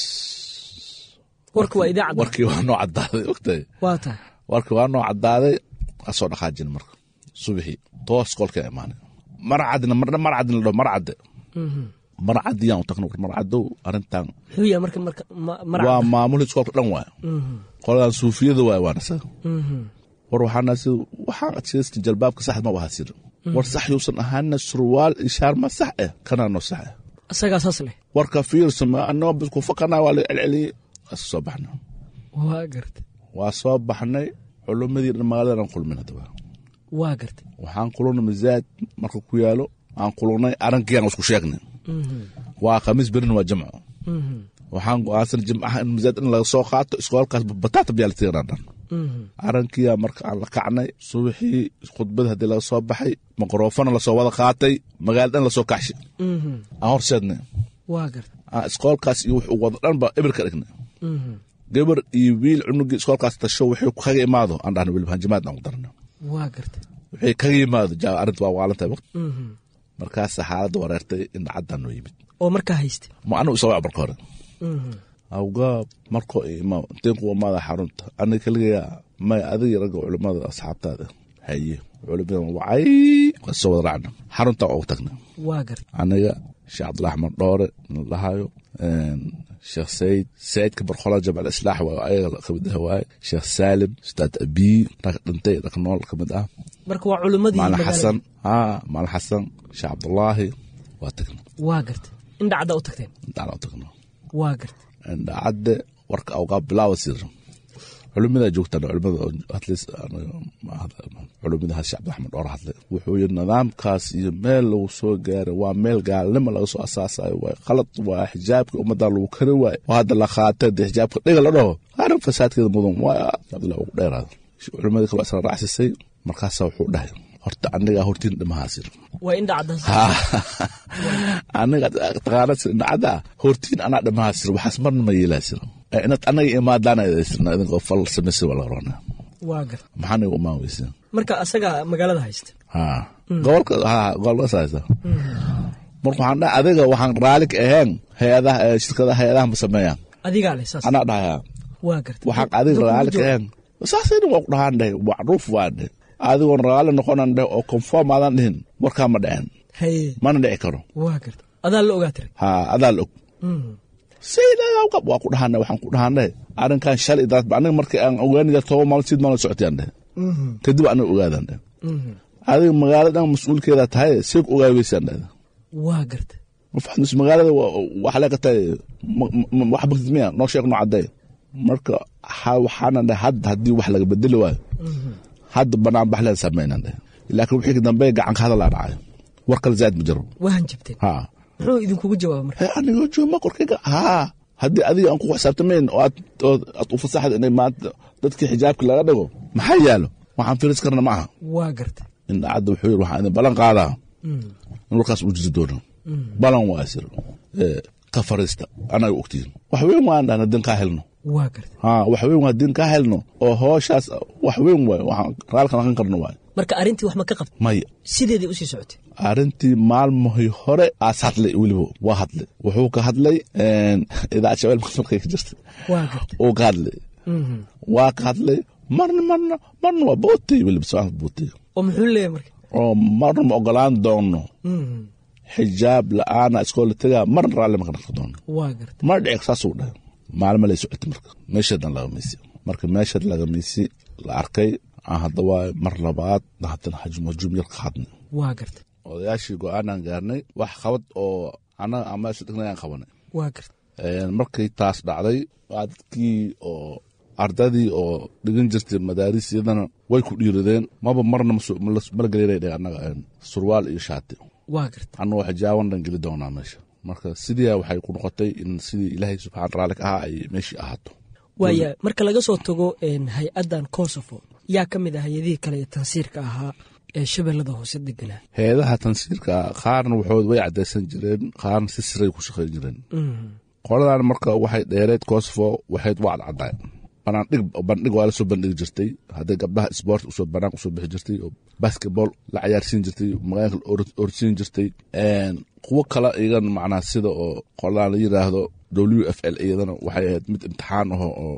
warka waa idaacadda warkii waa noo caddaaday ogtahay waa tahay warkii waa noo caddaaday waa soo dhaqaajin marka subaxii toos iskoolka imaanay marcadna marna marcadna la dhaho marcadde Mhm. marcadiyaan u tagna war marcadow arrintan muxuu yahay marka marka ma- waa marcadda maamulii iskoolka dhan waay Mhm. qoladan suufiyada waay waana sa Mhm. war waxaana si waxaan adkaysta jalbaabka sax ma baha sir war sax yuusan ahaana surwaal ishaar ma sax eh kanaa noo sax eh isagaa saas leh warka fiirsa ma anoo bis ku fakana waa la celceliyey waa iska soo baxnay waa garta waa soo baxnay culumadii dhan magaalada aan kulmin haddaba waa garta waxaan kulunay masaajid marka ku yaalo aan kulunay arankiyaan isku sheegnay Mhm. waa khamiis berina waa jamco Mhm. waxaan go-aansan jimcaha in masaajid in laga soo qaato iskoolkaas bataata biyaa la tiiranaa dhan Mhm. arankiya marka aan la kacnay subaxii khudbada haddii laga soo baxay mikrofona lasoo wada qaatay magaalada lasoo kaxshay Mhm. aan horseednay waa garta aan iskoolkaas iyo wuxuu wada dhanba eber ka dhignay Mhm. gabar iyo wiil cunugii iskoolkaas tasho wixii kaga imaado aan dhahna weliba hanjamaad aan ku darna waa garta wixii kaga yimaado jaa arrinta waa waalantahay waqti Mhm. markaasa xaaladda wareertay indhacaddaa noo yimid oo markaa hayste ma anigu isaga marka hore awgaab markoo ima dinku wamaada xarunta aniga kaligayaa may adiga ragga culimmada asxaabtaada haye culimada wacay waa soo wada raacna xarunta ugu tagna waa garta aniga sheekh cabdulahi axmed dhoore la dhahayo sheekh sayid sayidka barkola jamcal islaax waa ayaga kamid ah waaye sheekh saalim ustaad abii rag dhintay rag nool kamid ah marka waa culimmadii maalin magaalada. xasan haa maalin xasan sheekh cabdulaahi waa tagna waa garta indhacadda u tagteen indhacda u tagna waa garta indhacadde warka awqaab bilaawa sir culimada joogtaan culimada atleast culimadahaas sheekh cabdiraxmed dhoor hadle wuxuu yiri nidaamkaas iyo meel lagu soo gaaray waa meel gaalnimo laga soo asaasayo waay khalad waa xijaabka ummadda lagu kari waayo oo hadda la qaatay dee xijaabka dhiga la dhaho arrin fasaadkeeda mudan waay cabdillah ugu dheeraada culimadii kale isla raacsisay markaasaa wuxuu dhahay horta anigaa hortiin dhimahaasir waa indhacaddaas aniga taqaana sir dhacda hortiin anaa dhimahaasir waxaas marna ma yeelaasir inaad anaga imaadaana sirna idinka fal samaysir waa laga rabnaa waa garta maxaa niga umaan weysa marka asaga magaalada haysta ha gobolka ha gobolkaas haysa marka waxaan dhahay adiga waxaan raali ka ahayn hay-adaha ee shirkadaha hay-adaha ma sameeyaan adigaa leh saas anaa dhahaya waa garta waxaan adiga Dadku raali ma ka joogo. ahayn saasayna waa ku dhahaan dhahay macruuf waa dhahay adigoon raali noqonan dhahay oo conform aadan dhihin warkaa ma dhaceen haye mana dhici karo waa garta adaa la ogaa tiray ha adaa la og sayidagab waa ku dhahanay waxaan ku dhahanay arrinkan shalay daad aniga markii aan ogaanaya toban maalin sid maalin socotayaan dheh kadib aniga ogaadan dheh adiga magaaladan mas-uulkeeda tahay seeg ogaay weysaan dheh waa garta ma fahamtis magaalada waxa leeka tahay wax bagtid miya noo sheeg noo cadday marka ha- waxaana dheh hadda haddii wax laga bedeli waayo hadda banaan baxleen samaynan dheh laakiin wixii ka dambe gacanka hadal aa dhacayo war kale zaad ma jiro waa hanjabteen ha muxuu idinkugu jawaaba marka Hey, anigoo jooma korkayga haa haddii adiga aan ku xisaabtamayn oo aad oo aad u fasaxda inay maanta dadkii xijaabka laga dhigo maxaa yaalo waxaan firis karna ma aha waa garta indhacadda wuxuu yiri waxaan idin ballan qaadaa in warkaas uu jiri doono balan waa sir ee, ka fariista anaga ogtiin wax weyn waan dhahna din kaa helno waa garta haa wax weyn waa din kaa helno oo hooshaas wax weyn waay waxaan raalka naqan karno waay marka arrintii wax ma ka qabta maya sideedii usii socotay arrintii maalmahii hore aas hadlay weliba waa hadlay wuxuu ka hadlay idaacad shabeel markay ka jirtay waa garta uu ka hadlay waa ka hadlay marna marna marna waa bootay weliba soo bootay oo muxuu leeyahay marka oo marna ma ogolaan doono xijaab la-aana iskoola tegaa marna raalli ma ka dhaqi doono waa garta mar dhici saasuu dhahay maalmo lay socotay marka meeshadan laga miisi marka meeshaad laga miisi la arkay aan hadda waa mar labaad haddana hajum hajum yar ka hadnay waa garta odayaashii go-aanaan gaarnay wax qabad oo annaga aan meesha dhignay aan qabanay waa garta markay taas dhacday waa dadkii oo ardadii oo dhigan jirtay madaaris iyadana way ku dhiiradeen maba marna mala gelina annaga surwaal iyo shaati waa garta annagoo xijaaban dhan geli doonaa meesha marka sidii waxay ku noqotay in sidii ilaahay subxaan raali ka ahaa ay meeshii ahaato waaya marka laga soo tago een, hay-addan kosovo yaa ka mid ah hay-adihii kale ee tansiirka ahaa ee shabeellada hoose deganaa hay-adaha tansiirka qaarna waxood way caddaysan jireen qaarna si siray ku shaqayn jireen qoladan marka waxay dheereed kosovo waxayd waa cadcadaay banaandhig bandhig waa la soo bandhigi jirtay hadday gabdhaha sport usoo banaanka usoo bixi jirtay oo basketball la cayaarsiin jirtay magaalka la or- orsiin jirtay kuwo kale iyagan macnaa sida oo qoladan la yiraahdo w f l iyadana waxay ahayd mid imtixaan aho oo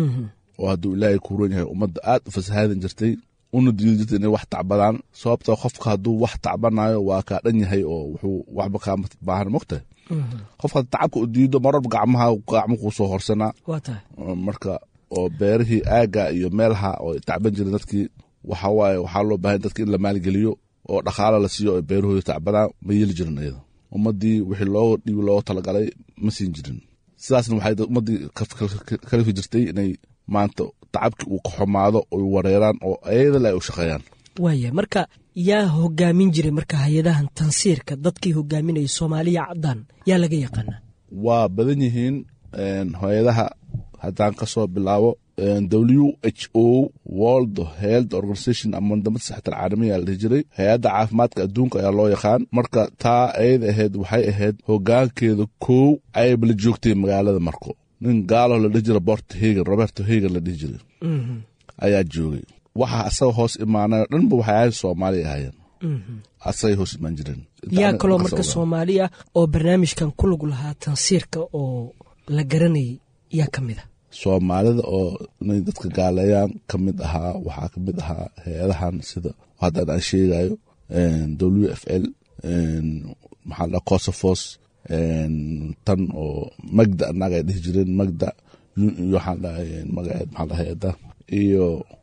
oo hadduu ilaahay ku ron yahay ummadda aad u fasahaadin jirtay una diidi jirtay inay wax tacbadaan sababtoo qofka hadduu wax tacbanayo waa kaa dhan yahay oo wuxuu waxba kaama baahan mogtahay qofka tacabka u diido marwalba gacmaha gacmo kuu soo horsanaa waa tahay marka oo beerihii aaga iyo meelaha oo tacban jiren dadkii waxa waaye waxaa loo baahan dadki in la maalgeliyo oo dhaqaalo la siiyo oo beerahooda tacbadaan ma yeeli jirin iyada ummadii wixii loo dhiibi looga talagalay ma siin jirin sidaasna waxay ummadii kalifi jirtay inay maanta tacabkii uu ka xumaado oy wareeraan oo ayadale ay u shaqeeyaan waaya marka yaa hogaamin jiray marka hay-adahan tansiirka dadkii hogaaminayay soomaaliya caddaan yaa laga yaqaanaa waa badan yihiin hay-adaha haddaan ka soo bilaabo w h o world health organization ama mandamada saxta alcaalamiya la dhihi jiray hay-adda caafimaadka adduunka ayaa loo yaqaan marka taa ayada ahayd waxay ahayd hogaankeeda kow ayba la joogtay magaalada marko nin gaalo la dhihi jira bort hegan roberto hegan la dhihi jiray ayaa joogay waxa asaga hoos imaanayo dhanba waxay ahayd soomaaliya ahaayeen asay hoos imaan jireen yaa kaloo marka soomaaliya oo barnaamijkan ku lug lahaa tansiirka oo la garanayay yaa ka mid a soomaalida oo inay dadka gaaleeyaan ka mid ahaa waxaa ka mid ahaa hay-adahan sida haddaan aan sheegayo w f l maxaa la cosofos tan oo magda annaga ay dhihi jireen magda waxaan dhahay magaceed maxaa la hay-ada iyo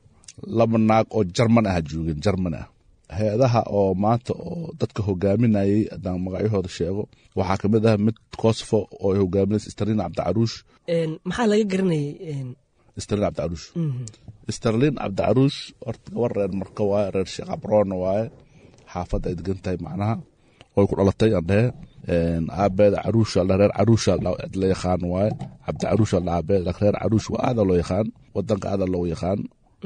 laba naag oo jarman ah joogeen jarman ah hay-adaha oo maanta oo dadka hogaaminayay haddaan magacyahooda sheego waxaa ka mid ah mid cosofo oo ay hogaaminaysa starlin cabdicaruush maxaa laga garanayay starlin cabdicaruush starlin cabdicaruush horta gabar reer marka waaye reer sheekh cabroona waaye xaafadda ay degan tahay macnaha oy ku dhalatay aan dhehe aabeeda caruusha reer caruusha la yaqaan waaye cabdi caruusha aabeed reer caruush waa aada loo yaqaan wadanka aada loo yaqaan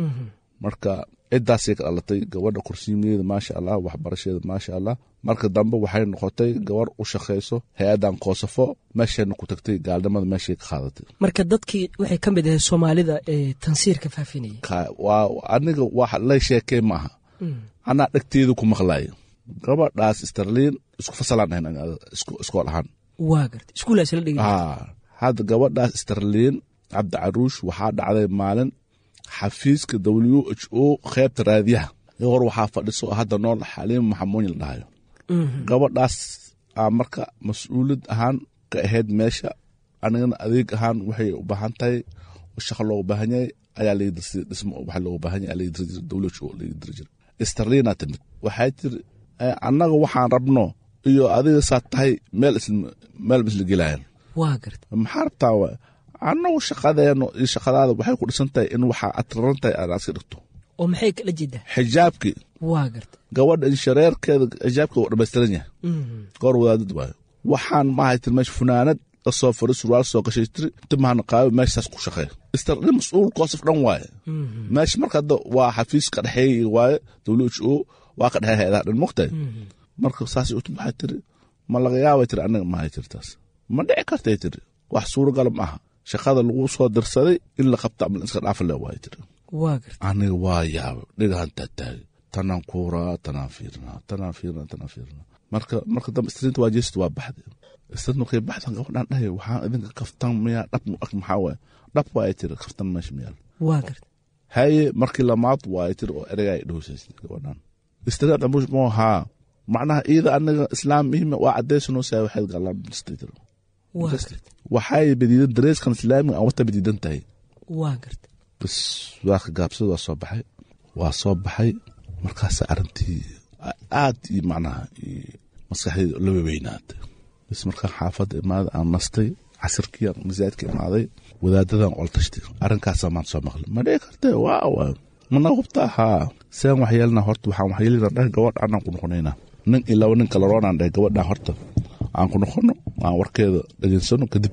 marka cidaasay ka dhalatay gabadha kursiimadeeda maasha allah waxbarasheeda maasha allah marka dambe waxay noqotay gabar u shaqayso hay-adan koosafo meeshayna ku tagtay gaalnimada meeshay ka qaadatay marka dadkii waxay ka mid ahayd soomaalida ee tansiirka faafinayay waa aniga wax lay sheekey maaha anaa dhegteeda ku maqlaayo gabadhaas starliin isku fasalaan ahayn iskool ahaan waa garta iskuulaas la dhigi hadda gabadhaas starliin cabdi caruush waxaa dhacday maalin xafiiska w h o qeybta raadiyaha hor waxaa fadhiso hadda nool xaliim maxamuuyin la dhahayo gabadhaas aa marka mas-uulid ahaan ka ahayd meesha anigana adeeg ahaan waxay u baahan tahay shaqa loogu baahan yahay ayaa dhismo waxa loogu baahan yahay laga diri jira w h o laga diri jira starliina timid waxay tiri annaga waxaan rabno iyo adiga saa tahay meel meel isla gelaayan waa garta maxaa rabtaa wa annagu shaqadeeno iyo shaqadaada waxay ku dhisan tahay in waxaa atraran tahay aad iska dhigto oo maxay kala jeedaa xijaabkii waa garta gabadha inshareerkeeda xijaabkeeda waa dhamaystiran yahay goor wadaadad waayo waxaan maahay tiri meesha funaanad lasoo fari surwaal soo gashay tiri timahana qaabo meeshaas ku shaqeeya istarni mas-uul koosaf dhan waaye meesha marka hadda waa xafiiska dhexeey waaye w h o waa ka dhexey hay-adaha dhan mogtahay marka saas uti maxay tiri ma laga yaabay tiri anaga mahay tiri taas ma dhici kartay tiri wax suuragala ma aha shaqada lagu soo dirsaday in la qabta ama iska dhaafa le waay tiri waa garta aniga waa yaabay dhigahan taataagay tanaan kuuraa tanaan fiirnaa tanaan fiirnaa tanaan fiirnaa marka marka dambe istriinta waa jeesta waa baxday istriinta markay baxdan gabadhaan dhahay waxaan idinka kaftan miyaa dhab ag maxaa waay dhab waay tiri kaftan meesha miyaal waa garta haye markii lamaad waay tiri oo ereygaa ay dhowsaysay gabadhaan istriin ambush moo haa macnaha iyada anaga islaam ihime waa cadaysanoo saa waxayd galaan bilistay tiri waa garta waxay badiidan dareeskan islaamiga aan wata badiidan tahay waa garta bas waa ka gaabsada waa soo baxay waa soo baxay markaas arrintii aad iyo macnaha maskaxdeeda la waweynaatay bas markaan xaafadda imaada aan nastay casirkii aan masaajidka imaaday wadaadadan ola tashtay arrinkaasaa maanta soo maqlay ma dhici kartee waa waa mana hubtaa haa seen wax yeelna horta waxaan wax yeelina dheh gabadh anaan ku noqonaynaa nin iyo laba nin kale roonaan dheh gabadhaan horta aan ku noqono aan warkeeda dhegeysano kadib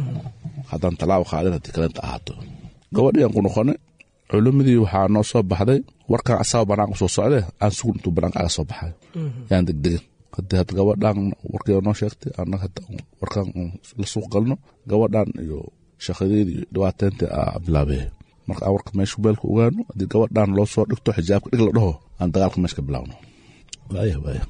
haddaan talaabo qaadin haddii kalenta ahaato gabadhii aan ku noqonay culimadii waxaa noo soo baxday warkan asaga banaanka soo socde aan sugun intuu banaanka aga soo baxay yaan degdegin hadii hadda gabadhaan warkeeda noo sheegtay annaga hadda warkan la suuq galno gabadhaan iyo shaqadeedii iyo dhibaateyntii aa bilaabee marka aan warka meesha beelka ogaano haddii gabadhaan loo soo dhigto xijaabka dhig la dhaho aan dagaalka meesha ka bilaawno waaya waaya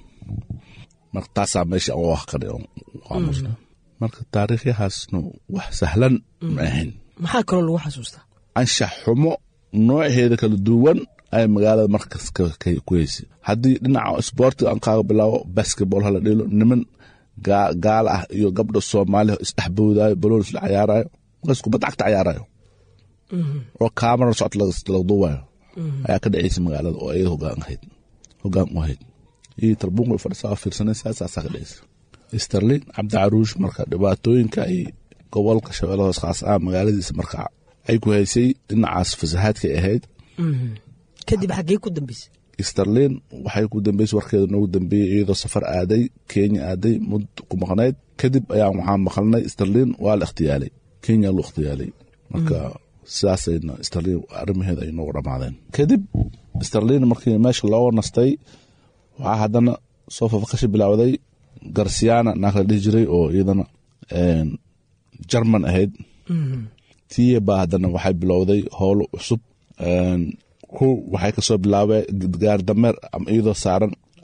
marka taasaa meesha aan wax qari aamusna marka taariikhyahaasna wax sahlan ma ahayn maxaa kaloo lagu xasuustaa anshax xumo nooceeda kala duwan ay magaalada markas ku heysay haddii dhinaca sboortiga aan kaaga bilaabo basketball hala dhelo niman gaala ah iyo gabdha soomaaliya isdhexboodaayo baloon isla cayaarayo markaas kubadda cagta cayaarayo oo kaamara socod laga duubayo ayaa ka dhaceysa magaalada oo iyada hogaan ahayd hogaan u ahayd iyo talbuunka fadhisaa fiirsanaysaa saasaa ka dhaceysa sterlin cabdi caruush marka dhibaatooyinka ay gobolka shabeelladaas khaas ah magaaladiisa marka ay ku haysay dhinacaas fasahaadkay ahayd kadib xaggee ku dambeysay sterlin waxay ku dambeysay warkeeda noogu dambeeyey iyadoo safar aaday kenya aaday mud ku maqnayd kadib ayaan waxaan maqalnay sterlin waa la ikhtiyaalay kenya loo ikhtiyaalay marka sidaasayna sterlin arrimaheeda ay noogu dhammaadeen kadib sterlin markii meesha looga nastay waxaa haddana soo fafaqashi bilaawday garsiyaana naag la dhihi jiray oo iyadana jarman ahayd tiya baa haddana waxay bilowday howlo cusub ku waxay kasoo bilaabeen gaar dameer ama iyadoo saaran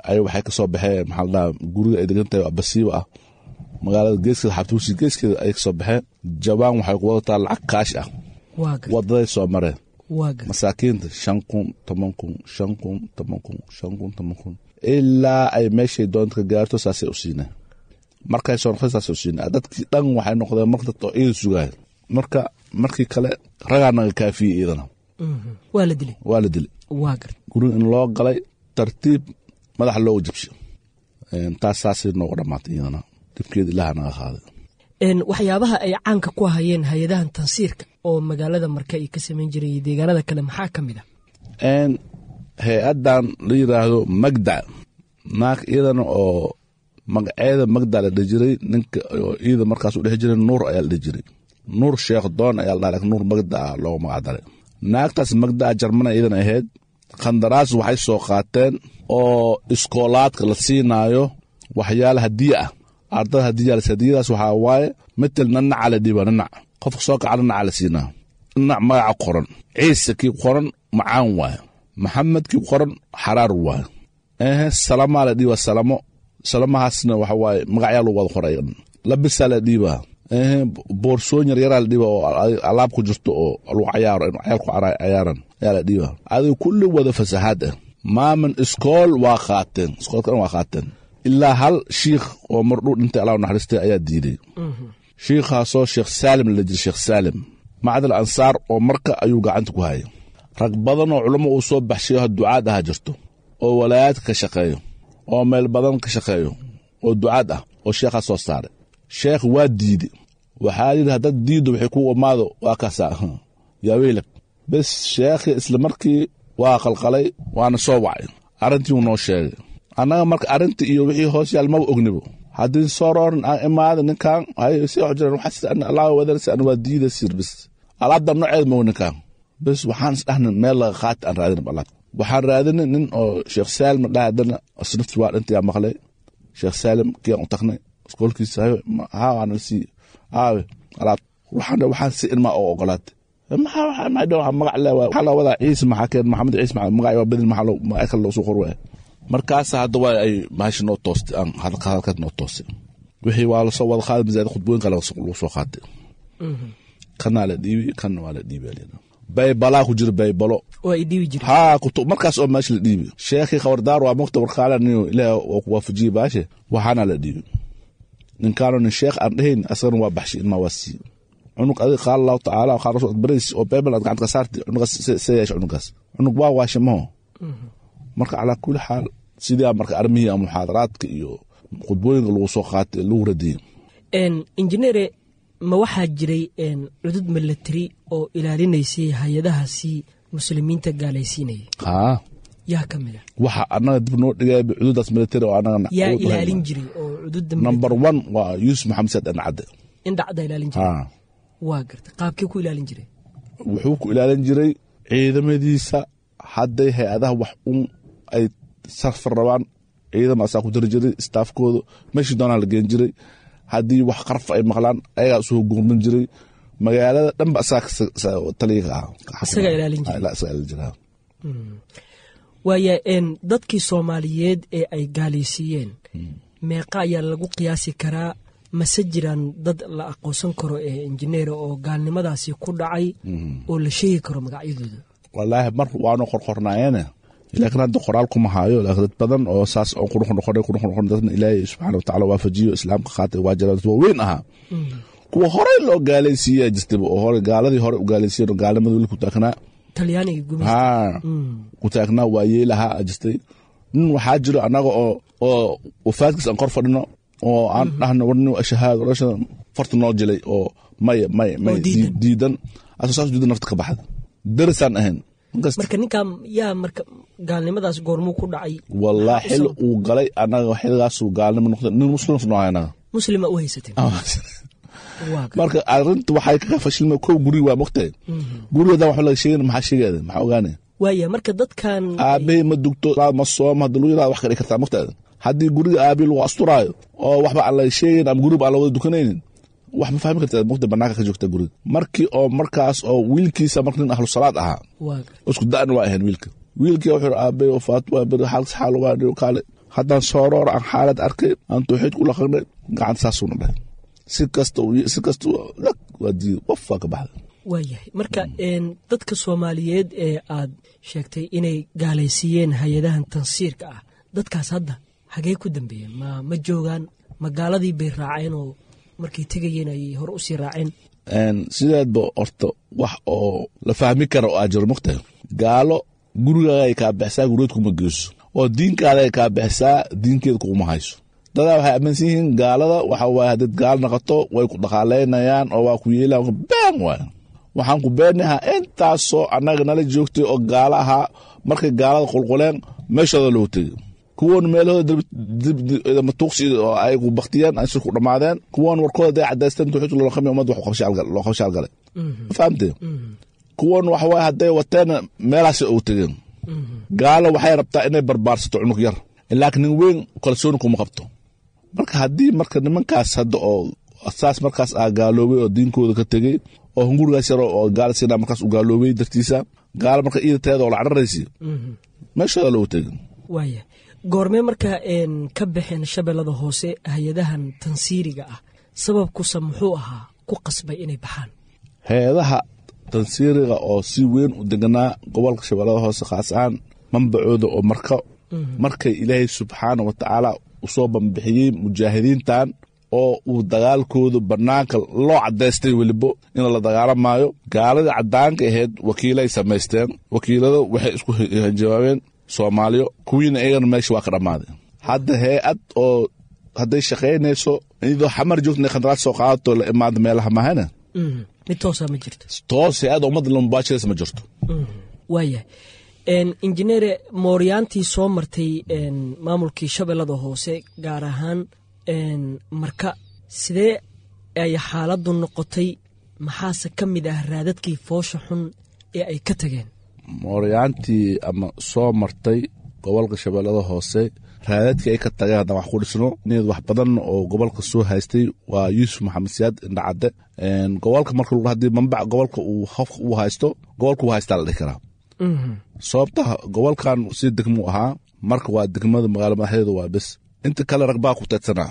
ay waxay ka soo baxeen maxaa la dhahaa guriga ay degan tahay basiiba ah magaalada geeskeeda xabtuusi geeskeeda ay ka soo baxeen jabaan waxay ku wadataa lacag kaash ah waa garta wadaday soo mareen waa garta masaakiinta shan kun toban kun shan kun toban kun shan kun toban kun ilaa ay meeshay doonta ka gaarto saasay u siineen markay soo noqday saasay u siineen dadkii dhan waxay noqdeen marka dadka oo ciida sugaaya marka markii kale ragaa naga kaafiyey iidana Mhm. waa la dilay waa la dilay waa garta guriga in loo galay tartiib madaxa looga jabsho Een, taas saasay noogu dhammaatay iyadana dhibkeeda ilaaha naga qaaday Een, waxyaabaha ay caanka ku hayeen hay-adahan tansiirka oo magaalada marka ay ka samayn jiray iyo deegaanada kale maxaa ka mid ah Een, hay-adan la yidhaahdo magda naag iyadana oo magaceeda magda la dhihi jiray ninka oo iyada markaas u dhex jiray nuur ayaa la dhihi jiray nuur sheekh doon ayaa la dhaha laakiin nuur magda ah loogu magac daray naagtaas magda ah jarmana iyadana ahayd khandaraas waxay soo qaateen oo iskoolaadka la siinaayo waxyaala hadiya ah ardada hadiya hadiyadaas waxaa waaye metel nanaca la dhiiba nanac qofka soo kaca nanaca la siinaa nanac magaca qoran ciise kii qoran macaan waaye maxamed kii qoran xaraar waaye ehe salamaa la dhiiba salamo salamahaasna waxa waaye magacyaa lagu wada qoray labisaa la dhiibaa ehe boorsooyin yaryaraa la dhiiba oo alaab ku jirto oo lagu cayaaro in cayaalku cara- cayaaran ayaa la dhiiba adiga kulli wada fasahaad ah maaman iskool waa qaateen iskoolka dhan waa qaateen ilaa hal shiikh oo mardhuu dhintay allah u naxariistay ayaa diiday shiikhaasoo sheekh saalim la jira sheekh saalim macdal ansaar oo marka ayuu gacanta ku hayay rag badan oo culamo uu soo baxshayo ha ducaad aha jirto oo walaayaadka ka shaqeeyo oo meel badan ka shaqeeyo oo ducaad ah oo sheekhaa soo saaray sheekh waa diidi waxaa yidhi haddaad diiddo waxay ku imaado waa kaasaa yaa weylak bes sheekhi isla markii waa qalqalay waana soo wacay arrintii uu noo sheegay annaga marka arrintii iyo wixii hoos yaal maba ognibo haddii soo roorin aan imaada ninkan hay si wax jiraan waxaa sida ana allah wadarsi ana waa diida sir bes alaabta nooceed moog ninkan bes waxaan isdhahna meel laga qaati aan raadinab alaab waxaan raadinay nin oo sheekh saalim dhaha haddana asnafti waa dhintayaa maqlay sheekh saalim kiyaan u tagnay iskoolkiisa hayo haa waana sii aawe alaab waxaan waxaan si ilmaa oo ogolaatay maxaa waxaa maxay dhaw magac le waxaa loo wadaa ciise maxaa keen maxamed ciise maxaa magac waa bedel maxaa loo magac kale loo soo qor waaya markaas hadda waa ay maashi noo toostay aan hadalka hadalkaas noo toostay wixii waa lasoo wada qaaday masaajid khudbooyinka lagu soo qaatay kanaa la dhiibi kanna waa la dhiibi alina baybalaa ku jira baybalo oo ay dhiibi jireen haa kutub markaas oo meesha la dhiibi sheekhii khabardaar waa mugta warkaala niyo ilaah waa ku waafajiyey baashe waxaana la dhiibi ninkaano nin sheekh aan dhahayn asagana waa baxshay ilmaa waa siiye cunug adiga qaala allahu tacaala qaala rasul baris oo baybal aad gacanta ka saartay cunugaas see yeesha cunugaas cunug waa waashe maho marka calaa kulli xaal sidaa marka armihii ama muxaadaraadka iyo khudbooyinka lagu soo qaatay lagu radiyey injineere ma waxaa jiray cudud milatari oo ilaalinaysay hay-adahaasi muslimiinta gaalaysiinayay haa yaa ka mid a waxa annaga dib noo dhigaya cududaas military oo annaga yaa awood u hayno. ilaalin jiray oo cududda number one waa yuusuf maxamed saad ancadde indhacda ilaalin jiray haa waa garta qaabkii ku ilaalin jiray wuxuu ku ilaalin jiray ciidamadiisa hadday hay-adaha wax un ay sarfar rabaan ciidama asaa ku dari jiray staafkooda meeshii doonaa la geen jiray haddii wax qarf ay maqlaan ayagaa usoo gurmin jiray magaalada dhanba asaa taliya ka ah Isagaa ilaalin jiray. Ah, isagaa ilaalin jiray waaya n dadkii soomaaliyeed ee ay gaalaysiiyeen meeqa ayaa lagu qiyaasi karaa mase jiraan dad la aqoonsan karo ee injineera oo gaalnimadaasi ku dhacay oo la sheegi karo magacyadooda walaahi mar waanu qorqornaayeene laakiin hadda qoraal kuma haayo laakiin dad badan oo saas oo qurux noqonay qurux noqonay dadna ilaahay subxaana watacaala waafajiyo islaamka qaatay waa jira dad waaweyn ahaa kuwa horey loo gaalaysiiyaa jirtaba oo hore gaaladii hore u gaalaysiiyeen oo gaalnimada weli ku taagnaa talyaaniga gumaysta haa ku taagnaa waa yeelahaa jirtay nin waxaa jiro annaga oo oo wafaadkiis aan kor fadhino oo aan dhahno warni shahaado rasha farta noo jilay oo maya maya maya Oo diidan. dii- diidan asoo saas diidan nafta ka baxda darisaan ahayn Markas- marka ninkaa yaa marka gaalnimadaas goormuu ku dhacay wallah xil uu galay annaga xilgaasuu gaalnimo noqday nin muslim noo anaga muslima u haysateen waa gar- marka arinta waxay kaga fashilmay kow guri waa mogtahay gurigadan wax laga sheegay maxaa sheegaya maxaa ogaanay waaya marka dadkan aabbahay ma dugto ma sooma hadda lagu yirahdo wax ka dhigi kartaa mogtahay haddii guriga aabihi lagu asturaayo oo waxba aan laga sheegayn ama guriba aan la wada dukanaynin wax ma fahmi kartaa mogta banaanka ka joogta guriga markii oo markaas oo wiilkiisa marka nin ahlu salaad ahaa waa gar- isku da'na waa ahayn wiilka wiilkii wuxuu yidhi aabbay wafaat waa beri xaalkas xaal waa dhigo kaale haddaan sooroor aan xaalad arkay aan tawxiid ku laqanay gacanta saasuuna dhahay si kasta si kasta waa diiday qof waa ka baxday waayahay marka dadka soomaaliyeed ee aad sheegtay inay gaalaysiiyeen hay-adahan tansiirka ah dadkaas hadda hagee ku dambeeyeen ma ma joogaan magaaladii bay raaceen oo markay tegayeen ayay hore usii raaceen sideedba horta wax oo la fahmi kara oo aa jiro mugtahay gaalo gurigaaga ay kaa bixisaa gurigeed kuma geyso oo diinkaada ay kaa bixisaa diinkeeda kuma hayso dadaa waxay aaminsan yihiin gaalada waxa waaye haddaed gaal naqato way ku dhaqaalaynayaan oo waa ku yeelaan been waay waxaan ku beenahaa intaasoo annaga nala joogtay oo gaalo ahaa markay gaalada qulquleen meeshooda loo tegay kuwan meelahooda matuuqsi oo ay ku baktiyeen ay ku dhammaadeen kuwan warkooda day cadaysteen tuxuudka loo qamiy ummadda loo qabshaal galay fahamtee kuwan waxa waaye hadday wateen meelahaasay ugu tegeen gaalo waxay rabtaa inay barbaarsato cunug yar laakiin nin weyn kalsooni kuma qabto marka haddii marka nimankaas hadda oo saas markaas aa gaaloobay oo diinkooda ka tegey oo hungurigaas yar oo gaal sina markaas u gaaloobay dartiisa gaalo marka iida teeda oo la cararaysi meeshooda loogu tegey waaya goormee markaa ka baxeen shabeellada hoose hay-adahan tansiiriga ah sababkusa muxuu ahaa ku qasbay inay baxaan hay-adaha tansiiriga oo si weyn u deganaa gobolka shabeellada hoose khaas ahaan manbacooda oo marka markay ilaahay subxaana wa tacaala usoo banbixiyey mujaahidiintan oo uu dagaalkooda bannaanka loo caddaystay welibo in la dagaalamaayo gaaladii caddaanka ahayd wakiilay samaysteen wakiilada waxay isku jawaabeen soomaaliyo kuwiina iyagana meesha waa ka dhammaaday hadda hay-ad oo hadday shaqaynayso iyadoo xamar joogta khandaraad soo qaadato la imaada meelaha mahana mid toosa ma jirto toos hay-adda ummadda lamubaashiraysa ma jirto waayahay injineere mooryaantii soo martay maamulkii shabeellada hoose gaar ahaan marka sidee ay xaaladdu noqotay maxaase ka mid ah raadadkii foosha xun ee ay ka tageen mooryaantii ama soo martay gobolka shabeellada hoose raadadkii ay ka tageen haddaan wax ku dhisno niyad wax badan oo gobolka soo haystay waa yuusuf maxamed siyaad indhacadde gobolka marka haddii mambac gobolka uu hofka uu haysto gobolka uu haystaa la dhihi karaa sababta gobolkan si degmuu ahaa marka waa degmada magaalo madaxdeeda waa bes inta kale rag baa ku teedsanaa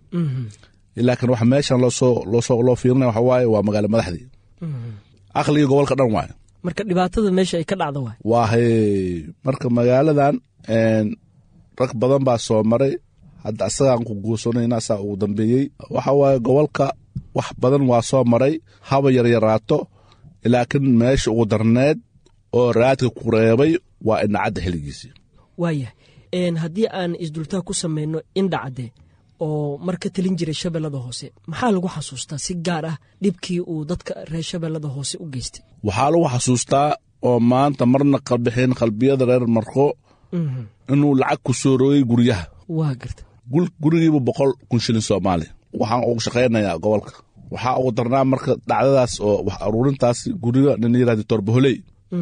laakiin waxa meeshan loosoo loosoo loo fiirinaya waxa waaye waa magaalo madaxdii aqligii gobolka dhan waaye marka dhibaatada meesha ay ka dhacda waay waa hay marka magaaladan rag badan baa soo maray hadda asagaan ku guursanayna asaa ugu dambeeyey waxa waaye gobolka wax badan waa soo maray haba yaryaraato laakiin meesha ugu darneed oo raadka ku reebay waa indhacadda xilligiisii waayah haddii aan isdultaa ku samayno indhacadde oo mar ka telin jiray shabeellada hoose maxaa lagu xasuustaa si gaar ah dhibkii uu dadka reer shabeellada hoose u geystay waxaa lagu xasuustaa oo maanta marna qabixin qalbiyada reer marko inuu lacag ku soo rogay guryaha waa garta gurigiiba boqol kun shilin soomaali waxaan ugu shaqaynayaa gobolka waxaa ugu darnaa marka dhacdadaas oo wax aruurintaas guriga nin yirahda torbaholey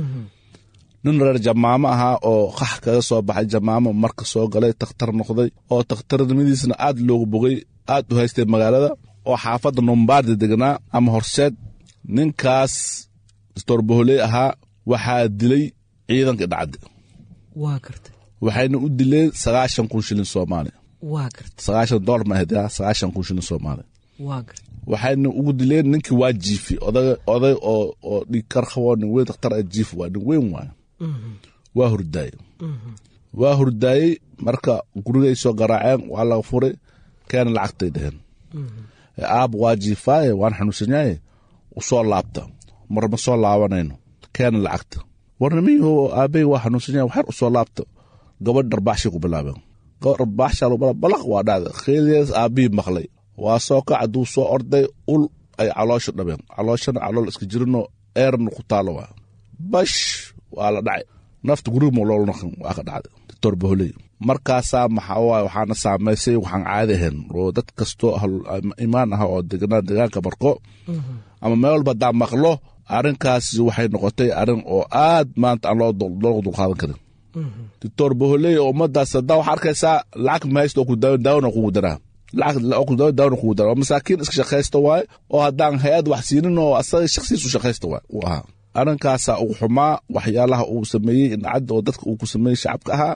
nin reer jamaamo ahaa oo qax kaga soo baxay jamaamo marka soo galay takhtar noqday oo takhtarnimadiisna aad loogu bogay aad u haystay magaalada oo xaafadda numbaardi degnaa ama horseed ninkaas torbaholey ahaa waxaa dilay ciidanka dhacde waa garta waxayna u dileen sagaashan kun shilin soomaali waa garta sagaashan dolar ma ahayd sagaashan kun shilin soomaali waa garta waxayna ugu dileen ninkii waa jiifi oday oday oo oo dhigkar qabo nin weyn dakhtar a jiif waa nin weyn waayo waa hurdaaye waa hurdaayey marka gurigay soo garaaceen waa laga furay keena lacagtay dheheen aab waa jiifaaye waan xanuunsanyaye usoo laabta mar ma soo laabanayno keena lacagta warnimiyo aabey waa xanuunsanyaye waxyar usoo laabta gabadh dharbaaxshay ku bilaabeen gabadh dharbaaxshaa balaq waa dhacday kheyliyaas aabihii maqlay waa soo kac hadduu soo orday ul ay caloosha dhabeen calooshana calool iska jirinoo eerna ku taalo waa bash waa la dhacay nafta guriga moloolnaqan waa ka dhacday doctor baholey markaasaa maxaa waaye waxaana saamaysay waxaan caadi ahayn oo dad kastoo imaan ah oo deganaa deegaanka marko ama meel walba haddaan maqlo arrinkaasi waxay noqotay arrin oo aad maanta aan looga dulqaadan karin doctor baholey oo ummadaas haddaa waxaa arkaysaa lacag mahaysta oo ku daawona kugu daraa lacagdaawna kugu dara masaakiin iska shaqaysta waaye oo haddaan hay-ad wax siinin oo asaga shaksiis u shaqaysta waay uu ahaa arrinkaasaa ugu xumaa waxyaalaha uu sameeyey indhacadda oo dadka uu ku sameeyey shacabka ahaa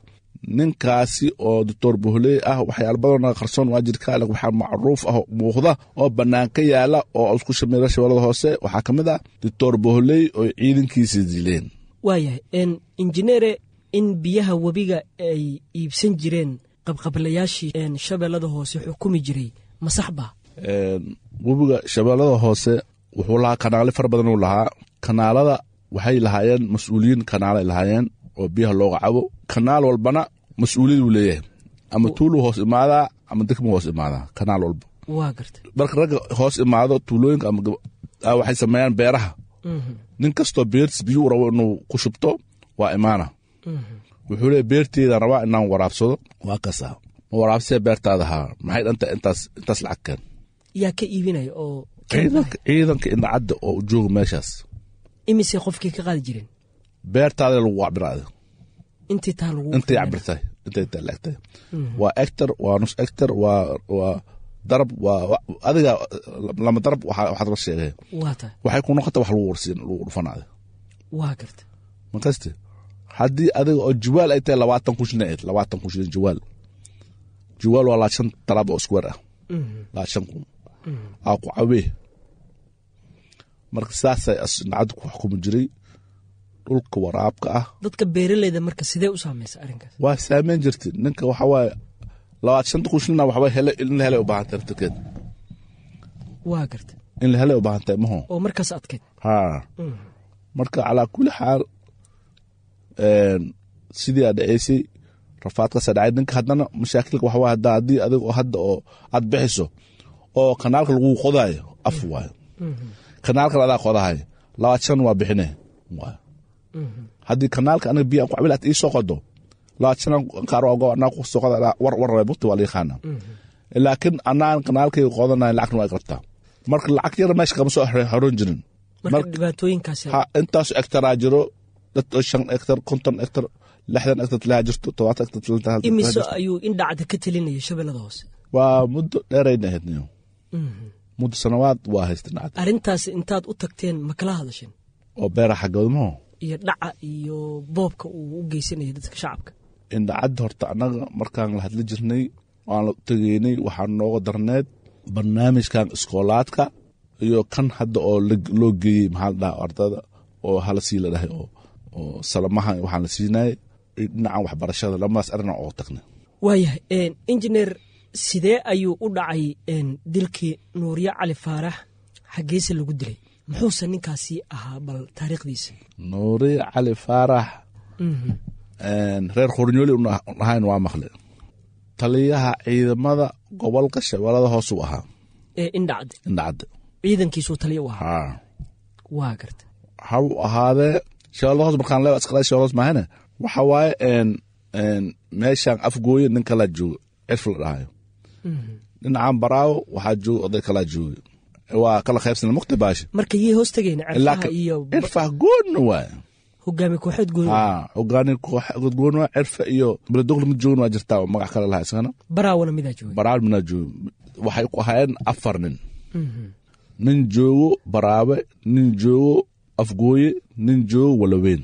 ninkaasi oo doctor bohley ah waxyaala badanoo qarsoon waa jirka waxaa macruuf ah muuqda oo bannaan ka yaala oo isku shameera shabeellada hoose waxaa ka mid ah doctor bohley oo ciidankiisa dileen waayahay injineere in biyaha webiga ay iibsan jireen qabqablayaashii shabeellada hoose xukumi jiray ma sax baa webiga shabeellada hoose wuxuu lahaa kanaale fara badan uu lahaa kanaalada waxay lahaayeen mas-uuliyiin kanaalay lahaayeen oo biyaha looga cabo kanaal walbana mas-uuliyad uu leeyahay ama tuuluu hoos imaadaa ama degmuu hoos imaadaa kanaal walba waa garta marka ragga hoos imaado tuulooyinka ama waxay sameeyaan beeraha nin kastoo beertiis biyuu rabo inuu ku shubto waa imaana wuxuu leeya beerteeda rabaa inaan waraabsado waa kasa ma waraabsee beertaada haa maxay dhanta intaas intaas lacag keen yaa ka iibinaya oo ciidanka ciidanka indhacadda oo jooga meeshaas imise qofkii ka qaadi jireen beertaada lagu cabiraada intii taa lagu intay cabirtahay intay taa laegtahay waa ector waa nus ector waa waa darab waa adiga lama darab waxaad la sheegay waa tahay waxay ku noqota wax lagu warsiin lagu dhufanaada waa garta makaste haddii adiga oo jawaal ay tahay labaatan kun shilin labaatan kun shilin jawaal jawaal waa laashan talaab oo square ah laashan kun aa ku cawee marka saasay asnacaddu ku xukumi jiray dhulka waraabka ah dadka beeraleyda marka sidee u saamaysa arrinkaas waa saameyn jirta ninka waxa waaye labaad shanta kun shilina waxba hele in la helay u baahan tahay naftirkeed waa garta in la helay u baahan tahay maho oo markaas adkeyd haa marka calaa kulli xaal sidii aad dhaceysay rafaadkaasa dhacay ninka haddana mashaakilka waxa waaye hadda haddii adiga oo hadda oo aad bixiso oo kanaalka lagu qodaayo af waayo kanaalkan adaa qodahay labaad shan waa bixine waayo haddii kanaalka aniga biya ku cabil aad ii soo qodo labaad shan qaar ogo anaa ku soo qoda war war rabay bukti waa la yaqaana laakiin anaan kanaalkayga qodanay lacagna waa qabtaa marka lacag yar meesha kama soo horon jirin marka dhibaatooyinkaasi ha intaasu ektaraa jiro dad shan ektar konton ektar lixdan ektar tilaa jirto todobaatan ektar tilaa imise ayuu indhacda ka telinaya shabeellada hoose waa muddo dheerayna ahayd niyo muddo sanawaad waa haysta nacad arrintaas intaad u tagteen ma kala hadasheen oo beera xaggooda maho iyo dhaca iyo boobka uu u geysanaya dadka shacabka indhacadda horta annaga markaan la hadli jirnay aan la tegeynay waxaa nooga darneed barnaamijkan iskoolaadka iyo kan hadda oo loo geeyey maxaa la dhaha ardada oo hala sii la dhahay oo oo salamaha waxaan la siinayay dhinacan waxbarashada lamadaas arina oo tagnay waayahay injineer sidee ayuu u dhacay dilkii nuurye cali faarax xaggeese lagu dilay muxuuse ninkaasi ahaa bal taariikhdiisa nuuriye cali faarax reer khornyooli ahayn waa maqle taliyaha ciidamada gobolka shabeellada hoosuu ahaa ee indhacde indhacadde ciidankiisuu taliya u ahaa haa waa garta ha u ahaadee shabeellada hoos markaan leewa iskala shabeellada hoos maahane waxa waaye meeshaan afgooye nin kalaa jooga cirf la dhahayo dhinacan baraawo waxaa jooga oday kalaa jooga waa kala qaybsana mukti baashi marka yay hoos tegeen cirfaha iyo cirfaha goonna waaye hogaami kooxeed gooni haa hogaani kooxeed goon waa cirfa iyo beledogla mid joogan waa jirtaa oo magac kale lahaa isagana baraawana midaa jooga baraawo minaa jooga waxay ku ahaayeen afar nin nin joogo baraabe nin joogo afgooye nin joogo walaweyn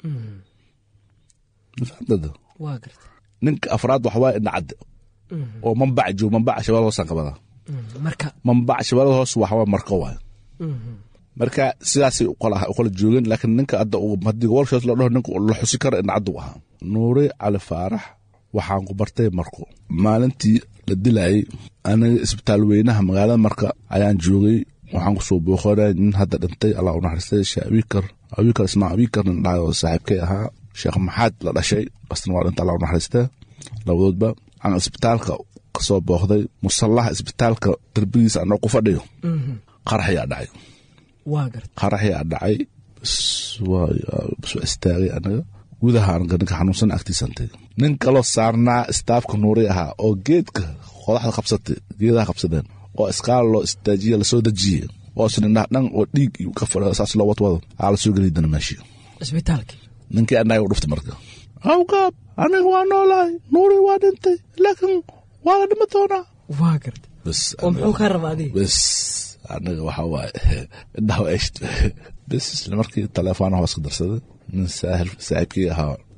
mafahamtada waa garta ninka afraad waxa waaye indhacadde oo mambac joogo mambac shabeellada hoosaan qabada marka mambac shabeellada hoos waxa waaye marka waaye marka sidaasay ukala joogeen laakiin ninka hadda haddii gobolshaas la dhaho ninka la xusi karo indhacaddu ahaa nuure cali faarax waxaan ku bartay marko maalintii la dilayay aniga isbitaal weynaha magaalada marka ayaan joogay waxaan kusoo booqanay nin hadda dhintay allah u naxariistay sheekh abikar abikar ismaa abikar nin dhahay oo saaxiibkay ahaa sheekh maxaad la dhashay asna waa dhintay allah u naxariistay labadoodba aan isbitaalka kasoo booqday musallaha isbitaalka darbigiisa anoo ku fadhiyo qarax ayaa dhacay waa garta qarax ayaa dhacay bs waa soo istaagay anaga gudaha anaga ninka xanuunsan agtiisantay nin kaloo saarnaa istaafka nuuri ahaa oo geedka qodaxda qabsatay geedaha qabsadeen oo iskaal loo istaajiye lasoo dejiye oo sinindhaha dhan oo dhiig ka fadhiyo saas loo wadwado aa lasoo geliy dana meeshii isbitaalkii ninkii annaga u dhuftay marka awgaab aniga waa noolahay nuuri waa dhintay laakiin waa la dhima doonaa waa garta bs oo muxuu kaa raba adiga bes aniga waxa waaye indhaha waa esht bes isla markii telefoona hoos ka darsaday nin saahil saaxiibkii ahaa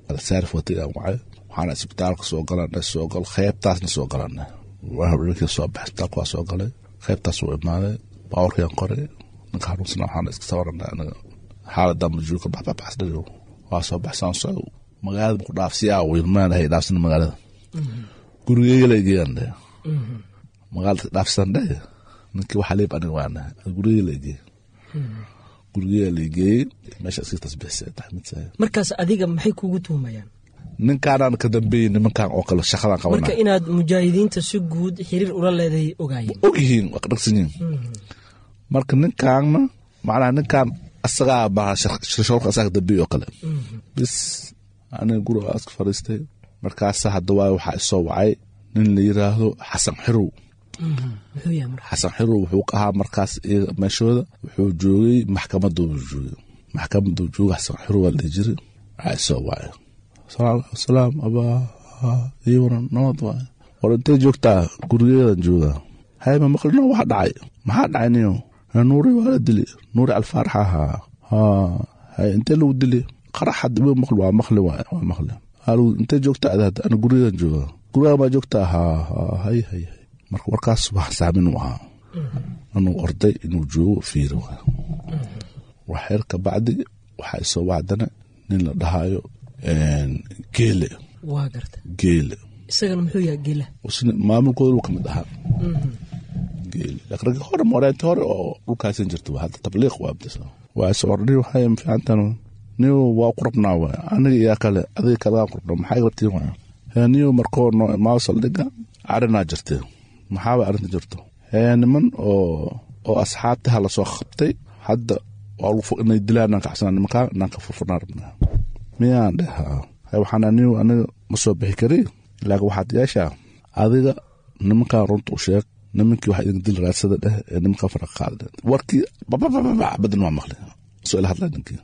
alsaarif watay aan wacay waxaana isbitaalka soo galanay soo gal qeybtaasna soo galanay habeenkii soo baxay isbitaalka waa soo galay qeybtaas uu imaaday baawarkian qoray ninka xanuunsana waxaana iska sawaranay anaga xaaladan majuulka baxbaxbaxsdhayo waa soo baxsaan socdo magaalada muku dhaafsiyaa wilmaan ahay dhaafsana magaalada gurigeyga la egeeyaan dhe magaalada dhaafsan dhe ninkii waxaa leeb aniga waana gurigeyga la egeey gurigeyga la egeeyey meesha iska tasbixisay taxmidsahay markaas adiga maxay kugu tuhumayaan ninkaanaan ka dambeeyey nimankan oo kale shaqadan marka qabana inaad mujaahidiinta si guud xiriir ula leedahay ogaayeen og yihiin waa ka dhagsan yihiin marka ninkaanna macnaha ninkaan asagaa baa shirshorka asaga dambeeyey oo kale bis aniga guriga iska fadhiistay markaasa hadda waayo waxaa isoo wacay nin la yiraahdo xasan xirow muxuu yahay marka xasan xirow wuxuu ka ahaa markaas iyaga meeshooda wuxuu joogay maxkamaduu joogay maxkamaduu joogay xasan xirow waa la dhihi jiray waxaa isoo wacay salaam abaa ii waran nabad waay war intay joogtaa gurigeedan joogaa hay ma maqlino waxa dhacay maxaa dhacay niyo nuuri waa la dili nuuri alfaarax ahaa ha hay intee lagu dili qaraxad iba maqli waa maqli waay waa maqli halu intee joogtaa adaad ana gurigeedan joogaa gurigaa baa joogtaa ha ha hay hay hay marka warkaas wax saamin u ahaa anuu orday inuu joogo fiiri waay wax yar ka bacdi waxaa isoo wacdana nin la dhahaayo geele waa garta geele isagana muxuu yahay gela isna maamulkooda uu ka mid ahaa geele laakiin ragga hore moreente hore oo dhulkaasan jirta waa hadda tabliiq waa abdisa waa is ordhi waxay fiicantan niyo waa ku rabnaa waay aniga iyaa kale adiga kalagaan ku rabnaa maxay rabtiin waay hee niyo markoo noo imaado saldhiga arrinaa jirtee maxaaba arrinta jirto hee niman oo oo asxaabtaha lasoo qabtay hadda waa lagu fu- inay dilaan naan kacsanaa nimankaa naan ka furfurnaa rabnaa miyaan dheh haa hee waxaan anigu aniga ma soo bixi kari laakiin waxaad yeeshaa adiga nimankan runta u sheeg nimankii waxa idin dil raadsada dheh ee nimankan faraqa qaada warkii bababababa badan waa maqli soo ila hadlaa ninkii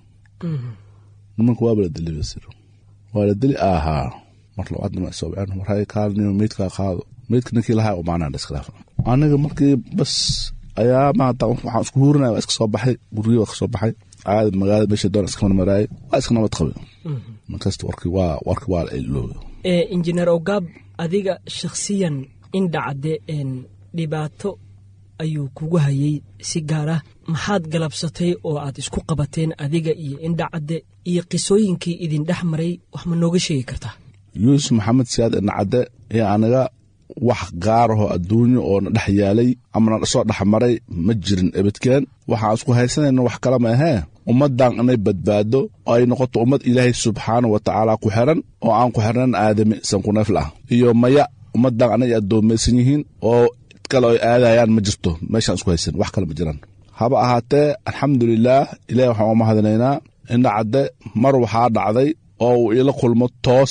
nimanka waaba la dili basir waa la dili ahaa mar labaadna ma soo baceen war hay kaalniyo meydkaa qaado meydka ninkii lahaa umaanaa iskhilaaf aniga markii bas ayaa maanta waxaan isku huurinaya waa iska soo baxay gurigii waa ka soo baxay caadi magaalada meesha doon iska marmaraayay waa iska nabad qabay markasta warkii waa warkii waa la iloobay ee injineer ogaab adiga shakhsiyan indhacde een dhibaato ayuu kugu hayay si gaar ah maxaad galabsatay oo aad isku qabateen adiga iyo indhacadde iyo qisooyinkii idin dhex maray wax ma nooga sheegi kartaa yuusuf maxamed siyaad inacadde iyo aniga wax gaarahoo adduunyo oo na dhex yaalay ama na soo dhex maray ma jirin ebedkeen waxaan isku haysanayna wax kale ma ahee ummaddan inay badbaado oo ay noqoto ummad ilaahay subxaana wa tacaala ku xiran oo aan ku xirnan aadami sankuneefl ah iyo maya ummaddan anay addoomaysan yihiin oo cid kale ay aadayaan ma jirto meeshaan isku haysan wax kale ma jiraan haba ahaatee alxamdulilaah ilahi waxaan u mahadinaynaa indhacadde mar waxaa dhacday oo uu ila kulmo toos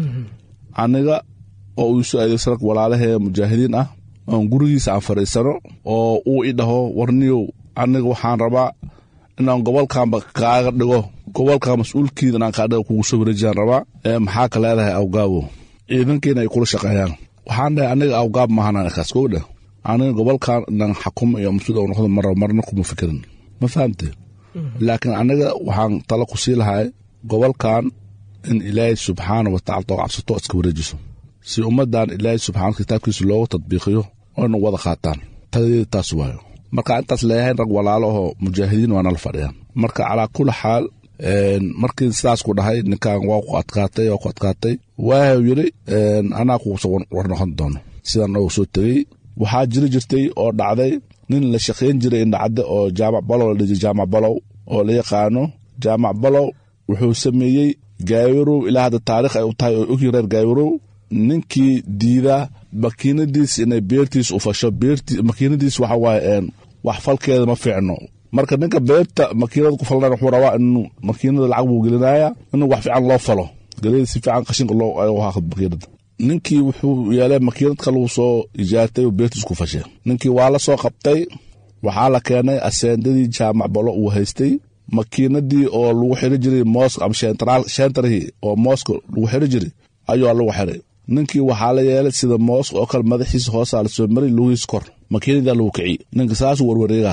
aniga oo uu isu adeegsana walaalahee mujaahidiin ah oon gurigiisa aan fadhiisano oo uu i dhaho warniyow aniga waxaan rabaa inaan gobolkanba kaaga dhigo gobolka mas-uulkiida inaan kaa dhigo kugu soo wareejiyaan rabaa ee maxaa ka leedahay awgaabo ciidankiina ay kula shaqeeyaan waxaan dhahay aniga awgaab maahan kaas kow dheh aniga gobolkan inaan xakumo iyo mas-uul oo noqdo mar marna kuma fikirin ma fahamte laakiin aniga waxaan talo ku sii lahay gobolkan in ilaahay subxaana wa tacala too cabsato iska wareejiso si ummadan ilaahay subxaana kitaabkiisa loogu tadbiiqiyo oyna wada qaataan taladeeda taas waayo marka intaas leeyahay rag walaalo oo mujaahidiin waa nala fadhiyaan marka calaa kulli xaal markii sidaas ku dhahay ninkan waa ku adkaatay waa ku adkaatay waau yidhi anaa kuguso war noqon doono sidaan noogu soo tegey waxaa jiri jirtay oo dhacday nin la shaqayn jiray indhacadde oo jaamac balow la dhihi jaamac balow oo la yaqaano jaamac balow wuxuu sameeyey gaawirow ilaa hadda taarikh ay u tahay oo ogyihin reer gaawirow ninkii diidaa makiinadiis inay beertiis u fasho makiinadiis waxa waaye wax falkeeda ma fiicno marka ninka beerta makiinada ku falna wuxuu rabaa inuu makiinada lacag buu gelinaya inuu wax fiican loo falo gelida si fiican qashinka loo haaqo makiinada ninkii wuxuu yeelay makiinad kaluu soo ijaartay oo beertiis ku fashay ninkii waa la soo qabtay waxaa la keenay aseendadii jaamac balo uu haystay makiinadii oo lagu xiri jiray mooska ama shentarihii oo mooska lagu xiri jiray ayuu lagu xiray ninkii waxaa la yeelay sida mooska oo kale madaxiisa hoosaa la soo maray lugihiis kor makiinadaa lagu kiciy ninka saasuu warwareegaha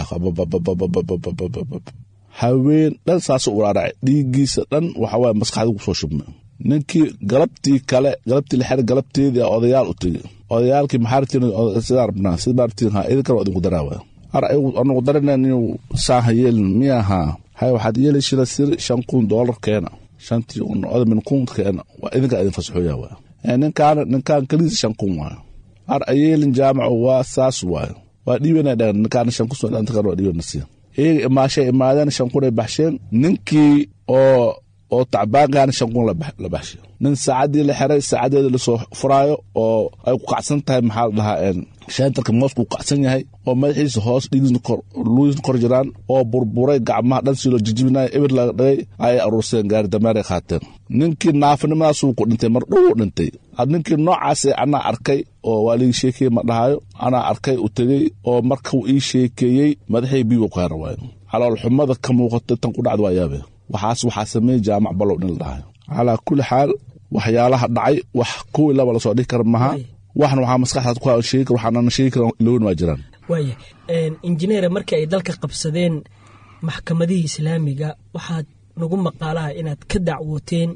haween dhan saasuu uraaracay dhiiggiisa dhan waxawaaye maskaxdii kusoo shubmay ninkii galabtii kale galabtii lixer galabteedii odayaal u tegi odayaalkii maxaartiisidaa rabnaa sida maartiin ha idinkana idinku daraawa ar anagu darana inuu saaha yeelin miyahaa hay waxaad yeelishira sir shan kun doolar keena shantii odamin kun keena waa idinkaa idin fasaxooya waa ninkaan ninkaan keliisa shan kun waayo ar ayeelin jaamaco waa saas waayo waa dhiibana dhagan ninkaan shan kun soo waa dhiibana siya iyaga imaashay imaadeen shan kun ay baxsheen ninkii oo oo tacbaankaana shan kun la baxshay nin saacaddii la xiray saacadeeda lasoo furaayo oo ay ku kacsan tahay maxaa la dhahaa sheentarka moosku ku kacsan yahay oo madaxiisa hoos dhiigisna kor jiraan oo burburay gacmaha dhan siloo jijibinaya ebir laga dhagay ayay aruurseen gaari dameeray qaateen ninkii naafinimadaasuu ku dhintay mar dhow dhintay ninkii noocaasee anaa arkay oo waa lii sheekeye ma dhahayo anaa arkay u tegey oo markuu ii sheekeeyey madaxii biigu ku hera waayo caloolxumada ka muuqatay tan ku dhacda waa yaabe waxaas waxaa sameeyey jaamac balow nin la dhahayo calaa kulli xaal waxyaalaha dhacay wax kuwii laba lasoo dhihi kara maha waxna waxaa maskaxdaad ku sheegi kar waxaanana sheegi karan loon waa jiraan waaya injineere markii ay dalka qabsadeen maxkamadihii islaamiga waxaad nagu maqaalaha inaad ka dacwooteen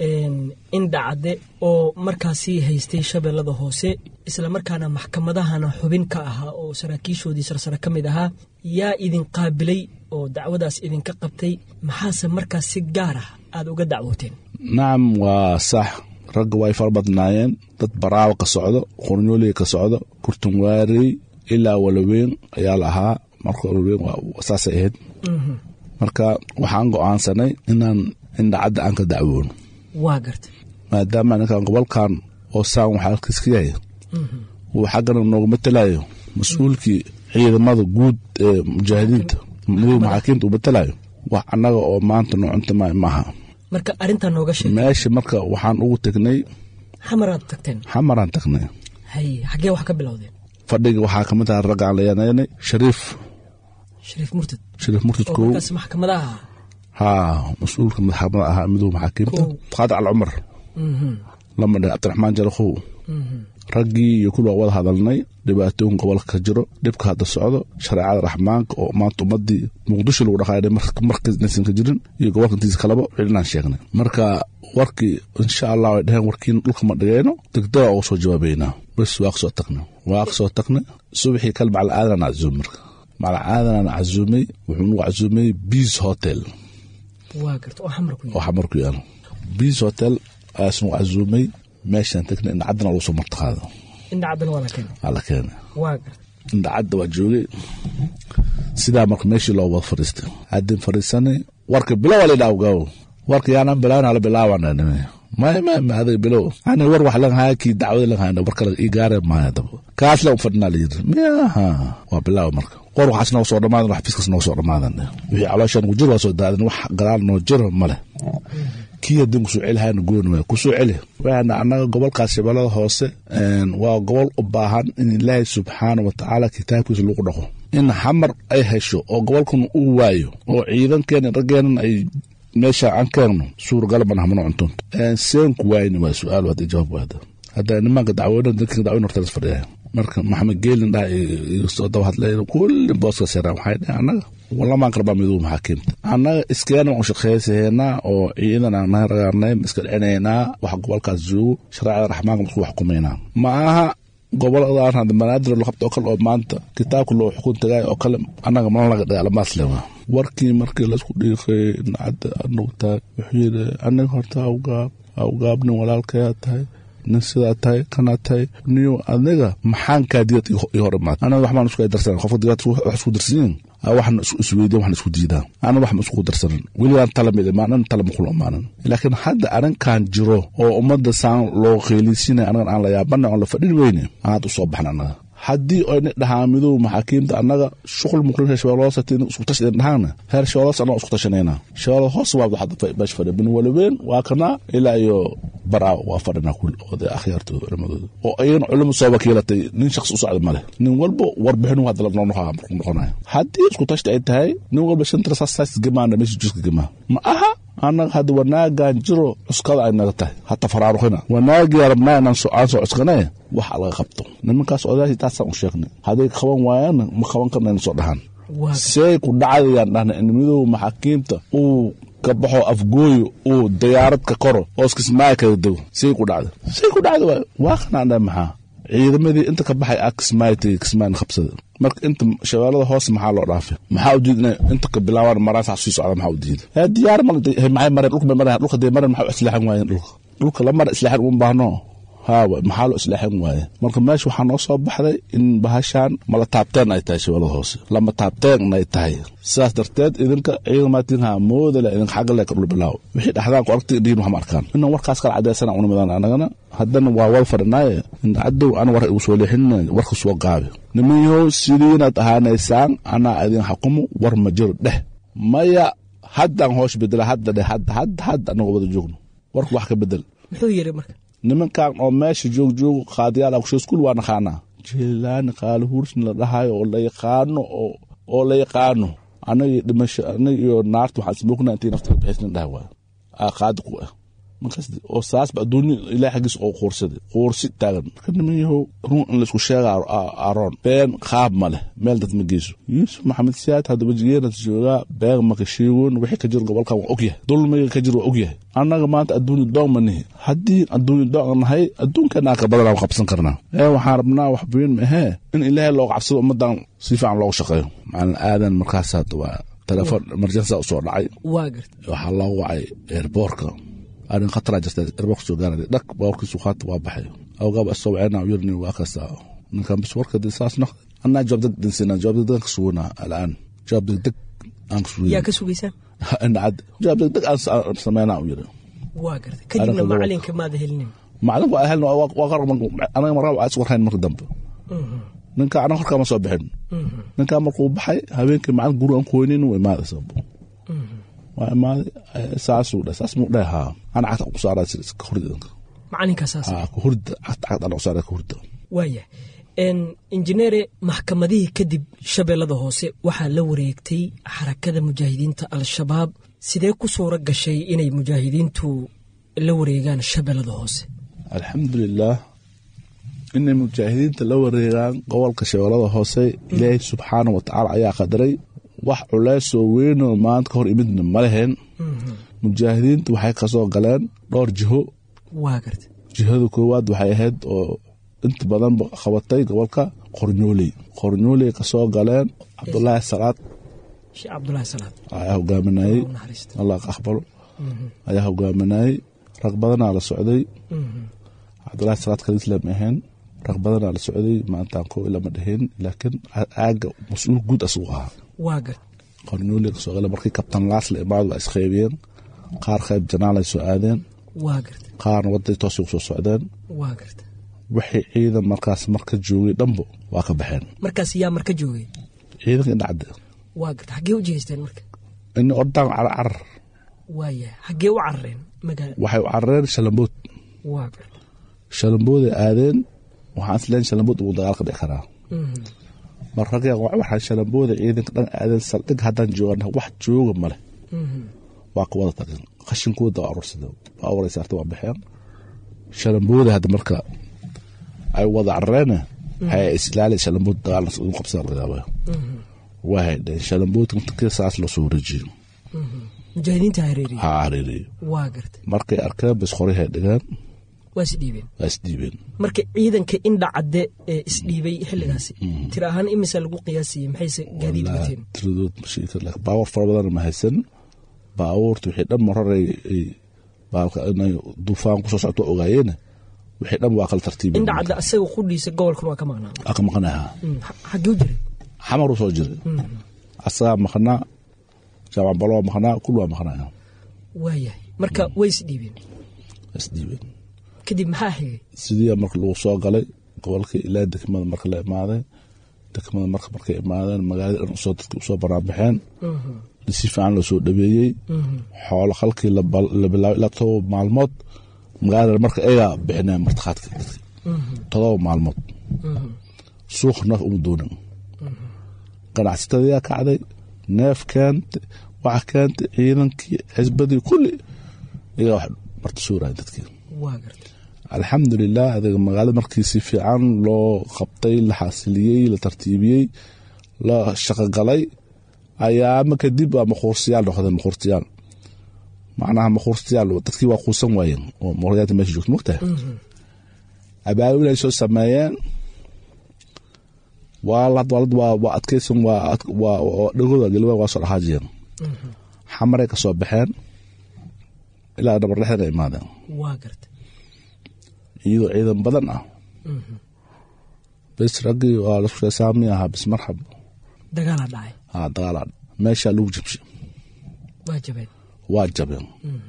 indhacadde oo markaasi haystay shabeellada hoose islamarkaana maxkamadahana xubin ka ahaa oo saraakiishoodii sarsare ka mid ahaa yaa idin qaabilay oo dacwadaas idinka qabtay maxaase markaas si gaar ah aad uga dacwooteen nacam waa sax ragga way fara badnaayeen dad baraawo ka socdo qornyooley ka socdo kurtunwaarey ilaa walaweyn ayaa la ahaa marka walaweyn saasay ahayd marka waxaan go'aansanay inaan indhacadda aan ka dacwoono waa garta maadaama ninkan gobolkan oo saan waxaa halkiis ka yahay uu xaggana noogu matalayo mas-uulkii ciidamada guud ee mujaahidiinta mudug maxaakiimta uu matalayo wax annaga oo maanta noocunta maaha marka arrintaa nooga sheeg meesha marka waxaan ugu tegnay xamaraad tagteen xamaraan tagnay haye xaggee wax ka bilowdeen fadhiga waxaa ka mid aha raggaan la yanaynay shariif shariif murtad shariif murtad oo kow markaas maxkamadaha ahaa haa mas-uulka madaxamada ahaa midowga maxaakiimta qaadi al cumar lama dhe cabdiraxmaan jalakhow raggii iyo kulli waa wada hadalnay dhibaatooyin gobolka ka jiro dhibka hadda socdo shareecada raxmaanka oo maanta ummadii muqdisho lagu dhaqaaya markaysan ka jirin iyo gobolka intiisa kaleba cilinaan sheegnay marka warkii insha allah ay dhaheen warkiin dhulka ma dhigayno degdega uga soo jawaabaynaa bes waa kasoo tagnay waa kasoo tagnay subaxii kale macalaadanaan casuumay marka macalaadanaan casuumay wuxuu nagu casuumay beas hotel waa garta oo xamar ku oo xamar ku yaalo beas hotel ayaas nagu casuumay meeshaan tagnay indhacaddana lagu soo martaqaado indhacaddana waa la keenay waa la keenay waa garta indhacadda waa joogay sidaa marka meeshii loo wada fadhiistay haddin fadhiisanay warka bilow waa laydhaha gaaw warka yaanaan bilaawin hala bilaawana may may may adag bilow ani war wax lan haya kii dacwada lan haya war kale ii gaare maaya daba kaas lan fadhinaa la yiri miyaha waa bilaaw marka qor waxaas nooga soo dhamaadan wax fiskas nooga soo dhamaadan wixii calooshaan ku jir waa soo daadan wax gadaal noo jiro male kii haddin kusoo celi hayana gooni waay kusoo celi waxaana annaga gobolkaas shabeellada hoose waa gobol u baahan in ilaahay subxaana wa tacaala kitaabkiisa lagu dhaqo in xamar ay hesho oo gobolkan uu waayo oo ciidankeena raggeenan ay meesha aan keenno suuragal mana hamano cunto seenku waayni waa su-aal hadda jawaab waada hadda nimanka dacwoodan dadka dacwooyin horta las fadhiya marka maxamed geelin dhaha soo daba hadlay kulli booska seeraan waxay dhaheen annaga walamaan qarbaa miduu maxaakiimta annaga iskeena waan shaqaysaheynaa oo ciidan aan nahay ragaarnay iska dhicinaynaa wax gobolkaas joogo shareecada raxmaanka markuu wax kumaynaa ma aha goboladaan hadda banaadir la qabto oo kale oo maanta kitaabka loo xukun tagay oo kale annaga mana laga dagaalamaas lewa warkii markii laisku dhiiqay nacadda anagu taag wuxuu yidhi aniga horta awgaab awgaab nin walaalkayaa tahay nin sidaa tahay kanaa tahay niyo adiga maxaan kaa diyad ii hor imaad anaga waxbaan isku darsan qofka diyad wax isku darsanyiin waxna isweydiin waxna isku diidaan ana waxma isku darsanin weligaan tala mid imaanan tala makula imaanan laakiin hadda arrinkan jiro oo ummadda saan loo qeyliysiinaya anagan aan la yaabana oon la fadhin weyne aad u soo baxna annaga haddii oyna dhahaa midow maxaakiimta annaga shuqul muqlin reer shabeelle hoose hatii isku tashi idin dhahaana reer shabeelle hoose annaga isku tashanayna shabeelle hoose waa hadda meesha fadhiya bin walibeen waa kanaa ilaa iyo baraa waa fadhinaa kul oday akhyaartooda culimadooda oo ayagana culimo soo wakiilatay nin shakhsi u socda male nin walba warbixinu hadda lanoo noqaa markuu noqonayo haddii isku tashti ay tahay nin walba shantara saas gemaana meesha juska gemaa ma aha annaga hadda wanaagan jiro cuskada ay naga tahay hata faraaruqina wanaagii rabnaa inaan aan soo cuskanaye wax laga qabto nimankaas odayaashii taasaan u sheegnay hadday qaban waayaan ma qaban karna ina soo dhahaan see ku dhacdayaan dhahna in midooba maxaakiimta uu ka baxo afgooyo uu dayaarad ka koro oos kismaayo kala dego say ku dhacda say ku dhacda waay waa qanaandha maxaa ciidamadii inta ka baxay ah kismaayo tegey kismaayo qabsada marka inta shabeellada hoose maxaa loo dhaafay maxaa u diida inay inta ka bilaabaan maraan sax sii socda maxaa u diida hee diyaar ma maxay mareen dhulka bay mareen dhulka dee mareen maxaa u islaaxan waayeen dhulka dhulka la mara islaaxan uma baahno haawa maxaa loo islaaxan waaye marka meesha waxaa noo soo baxday in bahashaan mala taabteen ay tahay shabeellada hoose lama taabteen ay tahay sidaas darteed idinka ciidamaatiin haa moodale idinka xagga le ka dhul bilaaw wixii dhaxdaan ku aragtay dhiin waxma arkaan inaan warkaas kala cadeysana una midaan anagana haddana waa wada fadhinaaye in cadow ana war igu soo leexinina warka soo gaabi nimanyahow sidiinaad ahaanaysaan anaa idin xakumo war ma jiro dheh maya haddaan hoosh bedela hadda dheh hadda hadda hadda anagoo wada joogno warka wax ka bedel muxuu yiri marka nimankan oo meesha joogjoogo qaadiyaal akusheeskul waa naqaanaa jeelaani qaali huursni la dhahayo oo la yaqaano oo la yaqaano anagi dhimasho anag iyo naarta waxaan ismoogna intii nafta ka bixisnin dhaha waay aa qaadi ku ah markaas oo saasba adduunya ilaah xaggiis oo quursaday quursi taagan marka niman yahow run in laisku sheega aroon been qaab ma leh meel dad ma geyso yuusuf maxamed siyaad haddaba jigeeras joogaa been maka sheegoon wixii ka jiro gobolkan waa ogyahay dulmiga ka jiro waa ogyahay annaga maanta adduunya doon ma nihi haddii adduunya doon nahay adduunkeenaa ka badanaa qabsan karnaa ee waxaan rabnaa wax weyn ma ahee in ilaahay looga cabsado ummaddan si fiican loogu shaqeeyo macalin aadan markaas hadda waa telefoon emergensa usoo dhacay waa garta waxaa loo wacay eerboorka arrin khataraa jirta eerboorka soo gaaraya dhak baawarkiisu qaata waa baxay awgaaba asoo wacayna yurni waa kasta ninkan bis warka dee saas noqday annaa jawaab deg dinsina jawaab deg degan ka suganaa alaan jawaab deg deg aan ka sugay yaa ka sugaysaan indhacad jawaab deg deg aan sameynaa u yiri waa garta kadibna macalinka maada helinin macalinku waa helna waa qar anaga markaa waa is warhayn marka dambe ninka anaga horkaa ma soo bixin ninkaa markuu baxay habeenkii macalin guri aan ku weynin waa imaaday sababo waa imaaday saasuu dhe saas muu dheh haa ana cagta ku saaraa jira ka hurda idinka macalinkaa saas haa ka hurda cagta cagta ana ku saaraa ka hurda waaya injineere maxkamadihii kadib shabeellada hoose waxaa la wareegtay xarakada mujaahidiinta al-shabaab sidee ku suuro gashay inay mujaahidiintu la wareegaan shabeellada hoose alxamdulilaah inay mujaahidiinta la wareegaan gobolka shabeellada hoose ilaahay subxaana wa tacaala ayaa qadaray wax culeysoo weynoo maanta ka hor imidna ma leheen mujaahidiinta waxay kasoo galeen dhowr jiho waa garta jihada koowaad waxay ahayd oo inta badan qabatay gobolka qornyooley qornyooley kasoo galeen cabdulaahi salaad sheekh cabdulaahi salaad ayaa hogaaminayey naxariista allah ka aqbalo ayaa hogaaminayey rag badanaa la socday cabdulaahi salaad kaliis lama ahayn rag badanaa la socday maantaan koo lama dhahin laakiin aaga mas-uul guud asugu ahaa waa garta qornyooley kasoo galeen markii kabtan laas la imaado waa isqeybiyeen qaar qayb janaalay soo aadeen waa garta qaarna waday toosay kusoo socdeen waa garta wixii ciidan markaas marka joogay dhanbo waa ka baxeen markaas yaa marka joogay ciidanka indhacde waa garta xaggee u jihaysteen marka in ordaan carar waaya xaggee u carareen magaala waxay u carareen shalambood waa garta shalambooday aadeen waxaan isleen shalambood ugu dagaal ka dhici karaa mar ragga waxaan shalambooda ciidanka dhan aadeen saldhig haddaan joogan wax jooga male waa ka wada tageen qashinkooda waa arursade waa awaray saarta waa baxeen shalambooda hadda marka ay wada carareene waxay islaali shalambood dagaal ugu qabsada laga yaabaa waa haydheen shalamboodka inta saas loo soo wareejiyo mujaahidiinta hareeriye ha hareeriyo waa garta markay arkeen bas qoray dhigeen waa isdhiibeen waa isdiibeen marka ciidanka indha cadde ee isdhiibay xilligaasi tir ahaan imisa lagu qiyaasayay maxayse gaadiid wateen tiradood mashiika laakiin baawar fara badan ma haysan baabuurta wixii dhan marar ay baalka inay duufaan kusoo socto ogaayeene wixii dhan waa kala tartiibin indha cadde asaga qudhiisa gobolkan waa ka maqnaa aka maqanaha xaggee u jiray xamaruu soo jiray asagaa maqnaa jaamac balo waa maqnaa kul waa maqnaa waayahay marka way isdhiibeen isdiibeen kadib maxaa xigay sidii marka lagu soo galay gobolka ilaa degmada marka la imaaday degmada marka markay imaadeen magaalada dhan usoo dadka usoo banaanbaxeen si fiican loo soo dhabeeyey xoolo halkii la bilaabay ilaa todoba maalmood magaalada marka ayagaa bixineen martiqaadka dadka todoba maalmood suuq neef uma doonin ganacsatadayaa kacday neef keenta waxa keentay ciidankii xisbadii kulli iyagaa wax marti suuraya dadkii waa garta alxamdulilah adiga magaalada markii si fiican loo qabtay la xasiliyey la tartiibiyey la shaqogalay ayaama kadib waa maquursiyaal noqdeen maquursiyaal macnaha maquurstayaal dadkii waa quusan waayeen oo mooryaanta meesha joogta mogtahay abaabul ay soo sameeyeen waa waa waa adkaysan waa waa dhagooda galwa waa soo dhaqaajiyeen xamaray ka soo baxeen ilaa dhabar dhexdana imaadeen waa garta iyadoo ciidan badan ah bes raggii waa lasku saami ahaa bis marxab dagaalaa dhacay ha dagaala meeshaa lagu jabshay waa jabeen waa jabeen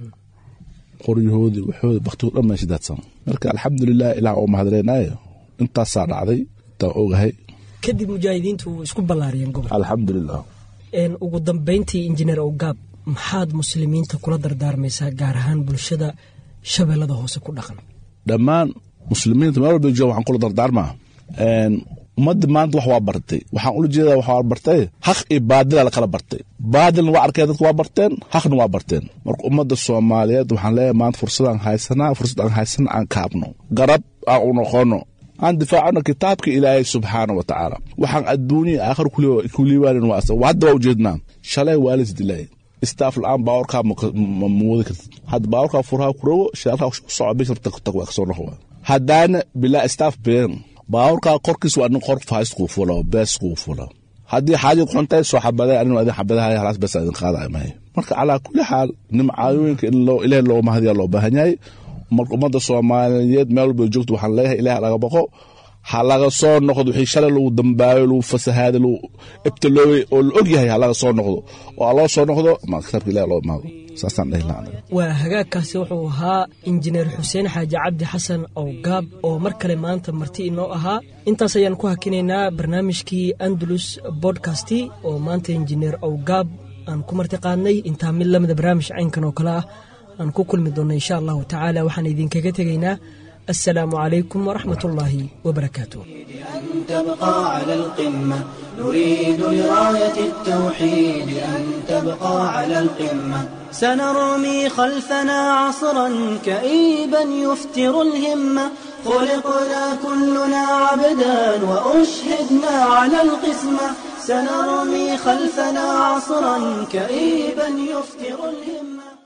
qoryahoodii waxoodi baktigood dhan meesha daadsan marka alxamdulilah ilaah oo mahadleynaayo intaasaa dhacday intaan ogahay kadib mujaahidiintu isku ballaariyeen gobolka alxamdulilah ugu dambeyntii injineer owgaab maxaad muslimiinta kula dardaarmaysaa gaar ahaan bulshada shabeellada hoose ku dhaqan dhammaan muslimiinta meel walba jooga waxaan kula dardaarmaa ummadda maanta wax waa bartay waxaan ula jeedaa wax waa bartay haq iyo baadila lakala bartay baadilna waa arkeen dadka waa barteen haqna waa barteen marka ummadda soomaaliyeed waxaan leeyahay maanta fursadaan haysanaa fursad aan haysana aan kaabno garab aan u noqono aan difaacano kitaabka ilaahay subxaana wa tacaala waxaan adduuniya aakhir kuliibaanin waa hadda waa ujeednaa shalay waa la isdilaayay istaaf la-aan baawarkaa ma wadi kartid hadda baawarkaa furaha kurogo shidaalkaa soco bisha tag waa kasoo noqo haddaana bilaa istaaf been baawarkaa korkiis waa nin qor faais kuu fula bees kuu fula haddii xaaja kuxuntahay soo xabaday anin adin xabadahay halaas bes idin qaada mahay marka calaa kulli xaal nimcaayooyinka in ilaahay loo mahadiya loo baahan yahay marka ummadda soomaaliyeed meel walba joogto waxaan leeyahay ilaah laga baqo ha laga soo noqdo wixii shalay lagu dambaayo lagu fasahaaday lagu ibtiloobay oo la og yahay ha laga soo noqdo oo ha loo soo noqdo ma kitaabka ilaah loo imaado saasaan dhehi lahaa waa hagaagkaasi wuxuu ahaa injineer xuseen xaaji cabdi xasan owgaab oo mar kale maanta marti inoo ahaa intaas ayaan ku hakinaynaa barnaamijkii andalus bodkasti oo maanta injineer owgaab aan ku marti qaadnay intaa mid lamida barnaamij caynkan oo kale ah aan ku kulmi doonno insha allahu tacaala waxaan idinkaga tegaynaa السلام عليكم ورحمة الله وبركاته أن تبقى على القمة نريد لراية التوحيد أن تبقى على القمة سنرمي خلفنا عصرا كئيبا يفتر الهمة خلقنا كلنا عبدا وأشهدنا على القسمة سنرمي خلفنا عصرا كئيبا يفتر الهمة